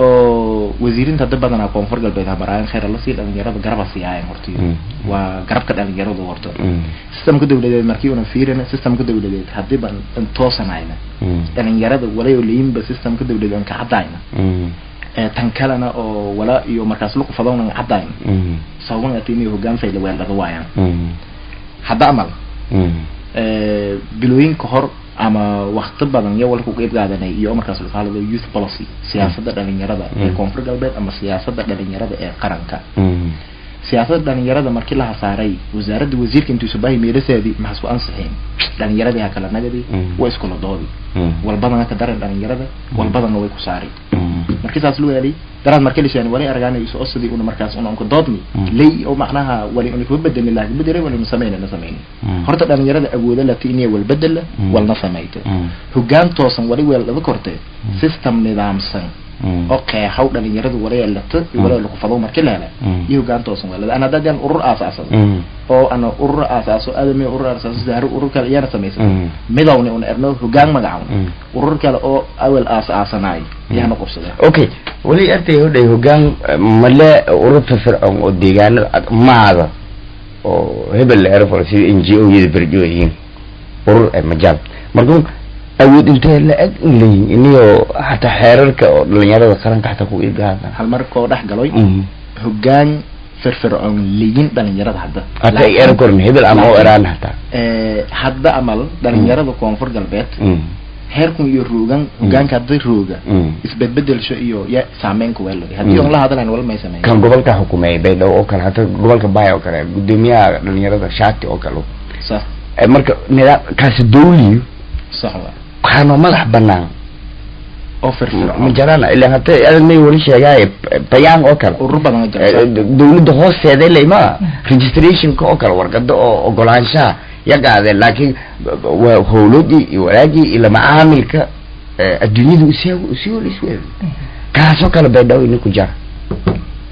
oo wasiirinta hadda badanaa koonfur galbeed hamaraayan khayr lasii dhalinyarada garaba siiyaayan horta Mm. waa garabka dhalinyaradu horta mm, systemka dawladeed markii una fiirina systemka dawladeed haddii ban an toosanayna mm, dhalinyarada wala oo leeyinba systemka dawladeed aan ka cadayna mm, ee tan kalena oo wala iyo markaas lagu fadowna cadayna mm, sababan ati inay hogaan fayla weeldhada waayaan mm, hadda amal mm, ee, bilooyin ka hor ama wakti badan iyo walku qeyb qaadanay iyo markaas la qaado youth policy siyaasadda dhalinyarada ee Mm. koonfur galbeed ama siyaasadda dhalinyarada ee qaranka mm, siyaasadda dhalinyarada markii la hasaaray wasaaradda wasiirka intuu subahi meelaseedii maxas u ansixeen dhalinyaradii ha kala nagadi Mm. way iskula doodi mm, walbadana ka daran dhalinyarada walbadana way ku saari mm, markii saas loo helay daraad markii la sheegay wali argaanay isu osadii una markaas una unka doodni Mm. lay oo macnaha wali una kuba bedelni laakiin bedelay wali sameeyna na sameeyni Mm. horta dhalinyarada awooda la tiiniya wal bedela Mm. walna sameeyta mm, hogaan toosan wali weel laga kortay Mm. system nidaamsan mm, oo qeexaw dhalinyaradu wali yeelata iyo wali lagu fado markii la helay Mm. iyo hogaan toosan wala ana dadaan urur aasaasay mm, oo ana urur aasaaso aadami urur aasaaso zahro urur kale iyana sameeysan Mm. midowni una erno hogaan magacaw Mm. urur kale oo awal aasaasanaay iyana qabsadeen okay weli artay hodhay hogaan eh, male ururta fircoon oo deegaanada ad- maada oo hebel la erfol sida n g o yada berjo yihiin urur ay majaal marka awood intee la eg in leeyihin iniyoo xataa xeerarka oo dhalinyarada qaranka xataa ku iibgaada hal mar koo dhex galoy hogaan firfircoon leyin dhalinyarada hadda hata ay eran korin hebel ama oo eraan hataa Eh, hadda amal dhalinyarada koonfur galbeed Mm, heerkun iyo roogan hogaanka hadda rooga mm. isbedbedelsho iyo ya saameynka weelay haddii Mm. on la hadalayn wal may sameyn kan gobolka xukumeeyay baydhabo oo kale hata gobolka baay oo kale gudoomiyaha dhalinyarada shaati oo kale sax Eh, marka nidaam kaasi dawliyo sax wa waxaanoo madax banaan oo ma firfircoon jarana ilaa hata adag may wali sheegaaye bayaan oo kale urur badan oo Eh, jirta dawladda hoosteeda leyma registrationka oo kale warqada oo ogolaanshaha ya qaadeen laakiin waa howladii iyo walaagii iyo macaamilka adduunyada usii usii wala isweeda kaasoo kale baydhabo ina ku jara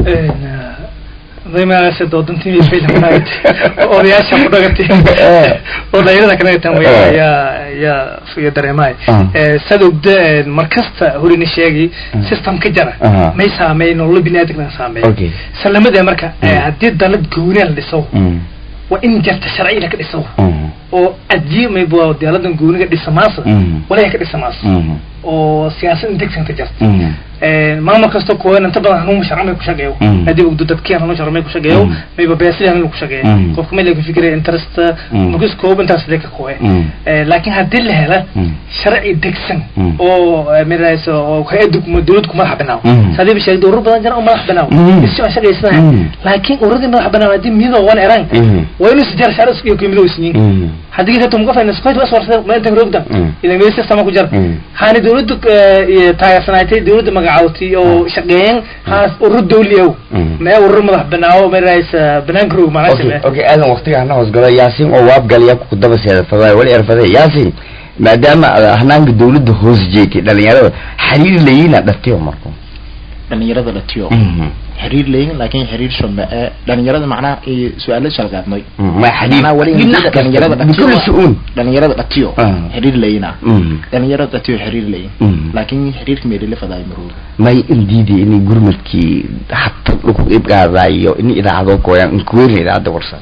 daymaagaas doodantii faylamanaagati odayaasha ku dhagatay oo dhalinyarada ka dhagatan way yaa yaa iyo dareemaay sad ogda markasta horini sheegi system ka jara Aha. may saameey nololo biniaadamna saameey Okay. salamada marka haddii dalad gooni la dhiso waa in jarta sharci la ka dhiso oo ajiye may bua diyaaladan gooniga dhisamaasa Mhm. walaya ka dhisamaasa oo siyaasad integsanta jarta Mhm. maamul kasta kuwa inta badan hanuun sharci may ku shaqeeyo Mm. hadii ogdo dadkii hanuun sharci may ku shaqeeyo Mm. mayba beesida hanuun ku shaqeeyo Mm. qofka may laga fikiraya interest Mm. markis koob intaas deka kuwe Mm. laakiin haddii la hela Mm. sharci degsan Mm. oo mirayso oo hay-adda kuma dawladda ku madax banaaw Mm. sadiiba sheegda urur badan jira oo madax banaaw Mm. isi aan shaqaysanahay Mm. laakiin ururadii madax banaaw haddii midoo wan eraan Mhm. waa inuu sijar sharci iyo qiimado isniin Mhm. haddii ka tumka faynas qoyd was warsa ma inta roogdan Mm. idan meesha sama ku jar Mm. haani dawladdu iyo taageersanaaytay dawladda magacaawtay oo shaqeeyeen haas urur dawli ow Mm. mee urur madax banaawo maraysa banaanka roog okay macnaha okay aadan waqtiga hana hoosgalo yaasin oo waabgalaya ku daba seedafada wali erfada yaasin maadaama aad hanaanka dawladda hoos jeegtay dhalinyarada xiriir layiina dhatiyo marko dhalinyarada dhatiyo xiriir leeyin laakiin xiriir shome ee dhalinyarada macnaha iyo su-aalo shalgaadnay ma xiriir macnaha wali dhinac dhalinyarada kasta bikuli dhatiyo shu'uun dhalinyarada dhatiyo Ah. xiriir leeyina Mhm. dhalinyarada dhatiyo xiriir leeyin Mhm. laakiin xiriirka meedhile fadaayo marooga may indiidi inay gurmadkii hata lagu ibgaadaayo in idaacado gooyaan inkuweyn idaacada warsan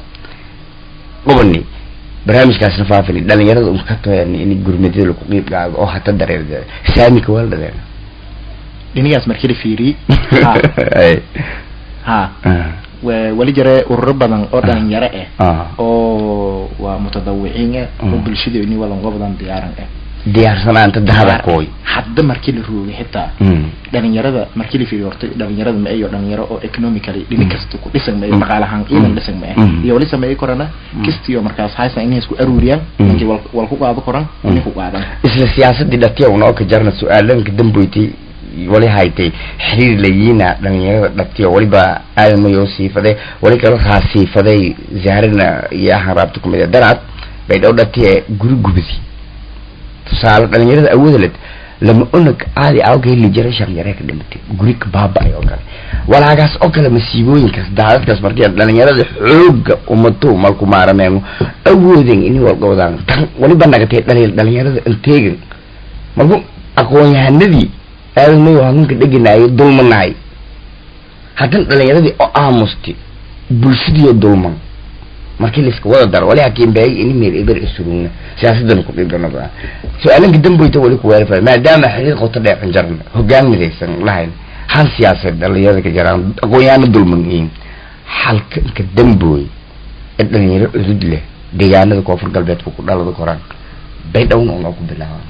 qobani barnaamijkaasna faafini dhalinyarada un ka toyan in gurmadyada lagu qiibgaado oo hata dareer saamika waa la dhaleen dhinigaas markii la fiiriyey ha Ay. ha Ah. wa- wali jare ururo badan oo dhalinyaro ah Ah. oo waa mutadawiciin ah oo Mm. bulshada ini walango badan diyaaran ah diyaarsanaanta dahada kooy hadda markii la roogay xitaa Mm. dhalinyarada markii la fiiriyo horta dhalinyarada ma ayo dhalinyaro oo economically dhini Mm. kasta ku dhisan ma Mm. dhaqaalahaan iidan Mm. dhisan ma Mm. iyo wali sameeyay korana Mm. kistiyo markaas haysan inay isku aruuriyaan Mm. ninkii wal wal ku qaado koran Mm. inay ku qaadan isla siyaasadii dhatiya una oo ka jarna su-aalanka damboytay wali haytay xiriir layiina dhalinyarada dhatiya waliba aadan mayoo siifade wali kaloo raa siifaday zaharina iyo ahan raabta kumid ee darcad bay dhow dhatiya guri gubadi tusaale dhalinyarada awooda led lama unag caadi awga heli jiray shaqyaree ka dhimatay guri ka baaba-ay oo kale walaagaas oo kale masiibooyinkaas daadadkaas markii dhalinyarada xooga umato malku maarameeno awooden ini walgowdaan tan waliba nagatay dhali dhalinyarada inteegan marku aqoon-yahanadii aadan mayo hanunka dheganaayay dulmanaay haddana dhalinyaradii oo aamustay bulshadiioo dulman markii laiska wada daro wali hakiin baagi ini meel eber isurugna siyaasadana ku dhibdhanada su-aalanka damboyta wali ku weerfa maadaama xiriir qoto dheecan jarna hogaan midaysan lahayn hal siyaasad dhalinyarada ka jaraan aqoon-yahano dulman yihiin halka inka dambooy ee dhalinyaro cudud leh deegaanada koonfur galbeedka ku dhalada koraan bay dhowna unoo ku bilaabaan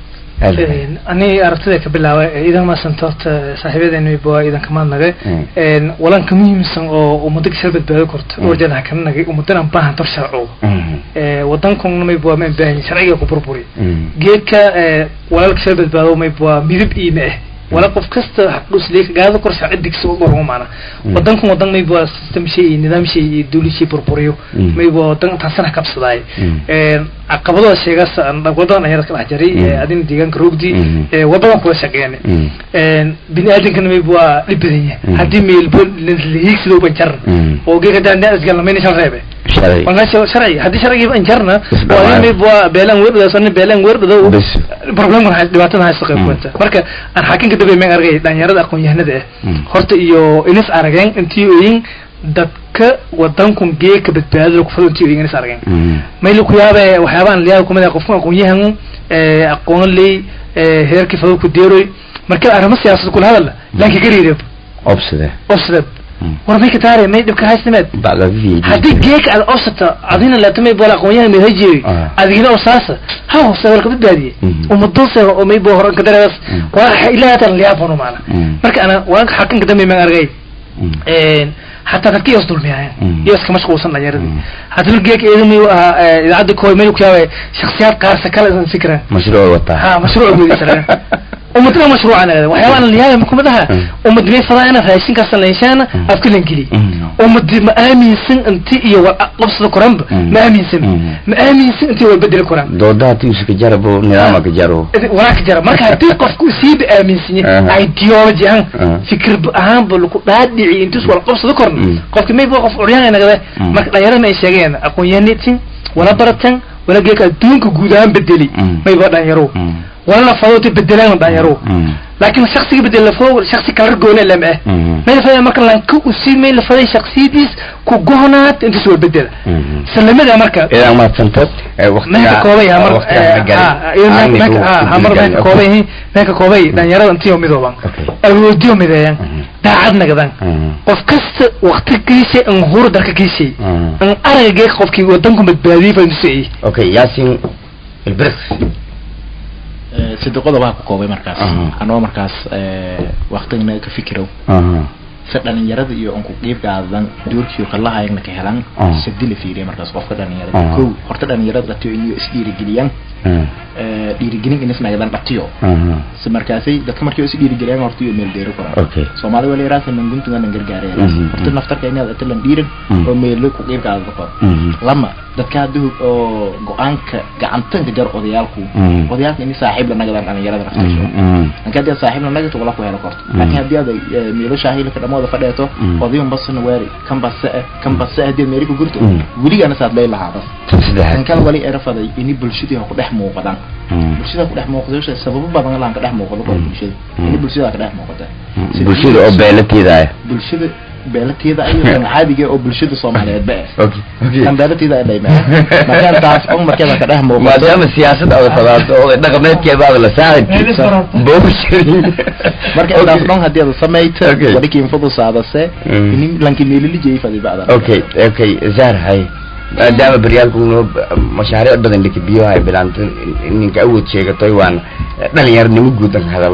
ani aragtida ka bilaabay idan maasanta horta saaxiibadeena waa idan kamaad nagay Mm. walanka muhiimsan oo ummada kasoo badbaado korto Mm. orjana kana nagay ummadana baahan tor sharco wadankan mayba ma baahan sharciga ku burburi geedka walal kasoo badbaado mayba waa midab iime ah wala qof kasta xaqdhusleeka gaada kor sharci digso barmo maana Mm. wadankan wadan mayba waa system shay iyo nidaam shay iyo dawlad shay burburiyo Mm. mayba wadan taasana kabsadaay Mm. caqabadooda sheegaas wadadan ayaa ka dhex jaray Mm. adina deegaanka roogdi Mm. wabadan kuwa shaqeeyane bini aadankana mayba waa dhib badan yahay Mm. haddii meelbo lahiigsidoo banjarna Mm. oo geeka daandaasgalamayn shan reebe shalay markaa sharci haddii sharcigii banjarna Isdhamaan. waa in mayba waa beelaan weerdhadaas oo nin beelaan weerdhado Bes. problemkan hay- dhibaatada haysta qayb Mm. kuwata marka aan xakinka dambe meen argay dhalinyarada aqoon-yahanada ah Mm. horta iyo inis arageen intii oyin dadka wadankun geeka badbaadada kufado intii oyin inis arageen mayli ku yaabe waxyaabahan liyaaba kumid ah qofka aqoon-yahan eh, aqoon ley eh, heerkii fado ku deeroy marka arrimo siyaasad kula hadala laanka gariirab obsade obsdad war may ka taare may dhibka haystimeed bacda v haddii geeka aad obsata adina laatamay bola aqoon-yahan may hajeeyo Ah. adigina osaasa ha hoose walka badbaadiye Mhm. umadose oo may bo horan ka dareeras Mm. waa ilaa hatan liyaabano maana Mm. marka ana waanka xakanka dambe maan argay hataa dadka iyos dulmiyaayan Mm. iyos ka mashquulsan dhalinyaradii Mm. haddana geeka eedu mayu ahaa idaacadda kooy mayu ku yaabay shaksiyaad qaarsa kale isan fikiraan mashruuc wataa ha mashruuc gudisanaa ummadna mashruuca nagada waxyaabaa liyaaya makumadaha ummad may fadaa ina raashinkaas leeshaana afka lan geli ummad ma aaminsan inti iyo wal qabsada koranba ma aaminsan ma aaminsan inti wal bedeli koran doodaha tiusa ka jarabo nidaama ka jaro walaa ka jara marka haddii qofku siiba aaminsan yahay ideology ahaan fikir ahaanba lagu dhaadhici intus wal qabsada korna qofki may qof curyaan nagada marka dhalinyarada ay sheegayaan aqoon-yahanitin wala baratan wala geeka adduunka guud ahaan bedeli mayba dhalinyaro wala la fadowta bedelaan dhalinyaro laakiin shaksiga bedel la fado shaksi kala goona lama ah may la faday marka lan ku usii may la faday shaksiyadiis ku gohnaat inta soo bedela salamada marka idan ma santad meeka koobay hamar hamar meeka koobay meeka koobay dhalinyarada intiyo midooban awoodiyo mideeyan daacad nagadan qof kasta waqti geysay an hur dalka geysay an araga geeka qofkii wadanku badbaadiyay fadisay okay yasin البرخ sidiqoda waa ku koobay markaas anoo markaas waktigana ka fikiro si dhalinyarada iyo unku qiibgaadan doorkiyo kalahayagna ka helan sadi la fiiriya markaas qofka dhalinyarada ko horta dhalinyarada dhatiyo iniyo isdhiirigeliyaan dhiirigelin inisnagadan dhatiyo si markaasay dadka markay is dhiirigeliyaan horta iyo meel deero koran soomaali wala yaraasa nanguntunga nan gargaareeras horta naftarka inaad atilan dhiiran oo meelo ku qiibgaada kor lama dadka hadda oo go-aanka gacantanka jar odayaalku odayaalka ini saaxiib la nagadaan dhalinyarada naftasho anka hadii aad saaxiib la nagato wala ku helo korto laakiin haddii aad meelo shaahilka dhamooda fadheeto odayun basna weeri kan base kan base haddii aad meeri ku gurto weligana saad lay lahaa bas kan kale wali erafaday ini bulshadii ku dhex muuqdaan bulshada ku dhex muuqdo sababo badan laan ka dhex muuqdo kor bulshada ini bulshada ka dhex muuqata bulshada oo beelateeda ah bulshada beelateeda ayo kan caadiga oo bulshada Soomaaliyeed ba okay okay kan beelateeda ay dhayma markaan taas oo markaa ka dhex muuqdo maadaama siyaasad ay fadaato oo dhaqameedkeeda baad la saarid bowshiri marka taas dhan hadii aad sameeyto wadi kiin fudu saadase in lanki meelili jeey fadi baada okay okay zar hay maadaama baryaalku mashaariic badan lika biyo hay bilaanto ninka awood sheegatoy waan dhalinyarnimo guudan hadal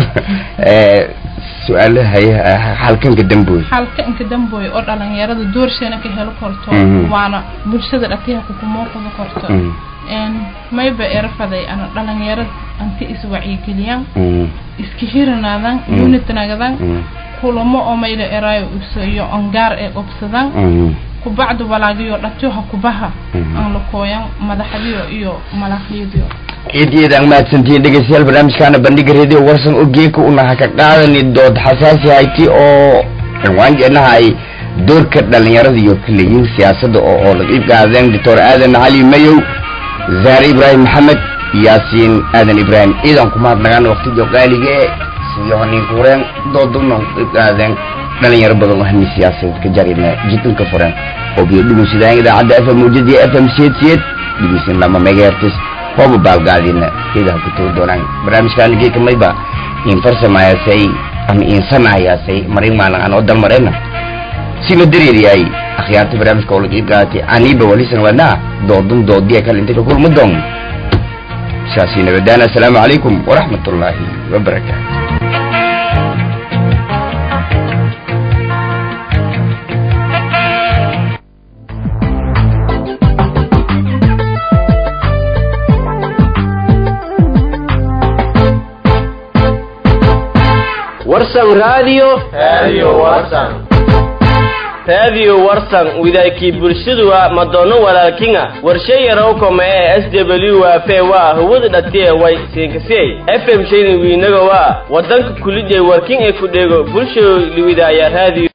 su-aalahay halkanka damboy halkanka damboy oo dhalinyarada doorsheena ka helo korto waana bulshada dhatiha kukumooqada korto mayba erafaday ana dhalinyarad anti iswacyigeliyaan iska hiranaadan unitnagadan kulamo oo mayla eraayo iyo ongaar ee obsadan kubacdu walaagiyo dhatiyoha kubaha aan la kooyan madaxdiyo iyo malaqyadiyo ciidiyeedaan mahadsantihiin dhegeystayaal barnaamijkaana bandhiga radio warsan oo geeka unaha ka qaadani dood xasaasi hayti oo cinwaanjeenaha ay doorka dhalinyarada iyo kaleyiin siyaasadda oo oo la qiib qaadeen doctor aadan cali mayow zaare ibraahim maxamed yaasiin aadan ibraahim ciidan ku mahadnagaan waqtijo qaaliga e siyo haninkuureen dooduna qiib qaadeen dhalinyaro badan oo hami siyaasadeed ka jarina jidinka furan oo biyo dhugeysadaan idaacadda f m mujadiya f m siyeed siyeed dhegeysan lama megahertis hooba baalgaadina idaha ku tagi doonaan barnaamijkaana geeka mayba in farsamayaasay ama insanahayaasay marin maalin aan oo dalmarena sima dareeriyaay akhyaarta barnaamijka oo laga qaatay aniba walisan lanaa doodun doodiya kale inta ka kulma doon saasi nabadaan assalaamu calaykum waraxmat ullaahi wabarakaatu warsan radio radio warsan radio warsan widaykii bulshadu waa madoono walaalkinga warshay yarowkoma ee s w waa fe waa hawada dhatiye way siinkasey f m shayni wiinaga waa wadanka kulijay warkin ee ku dheego bulsho liwidaaya radio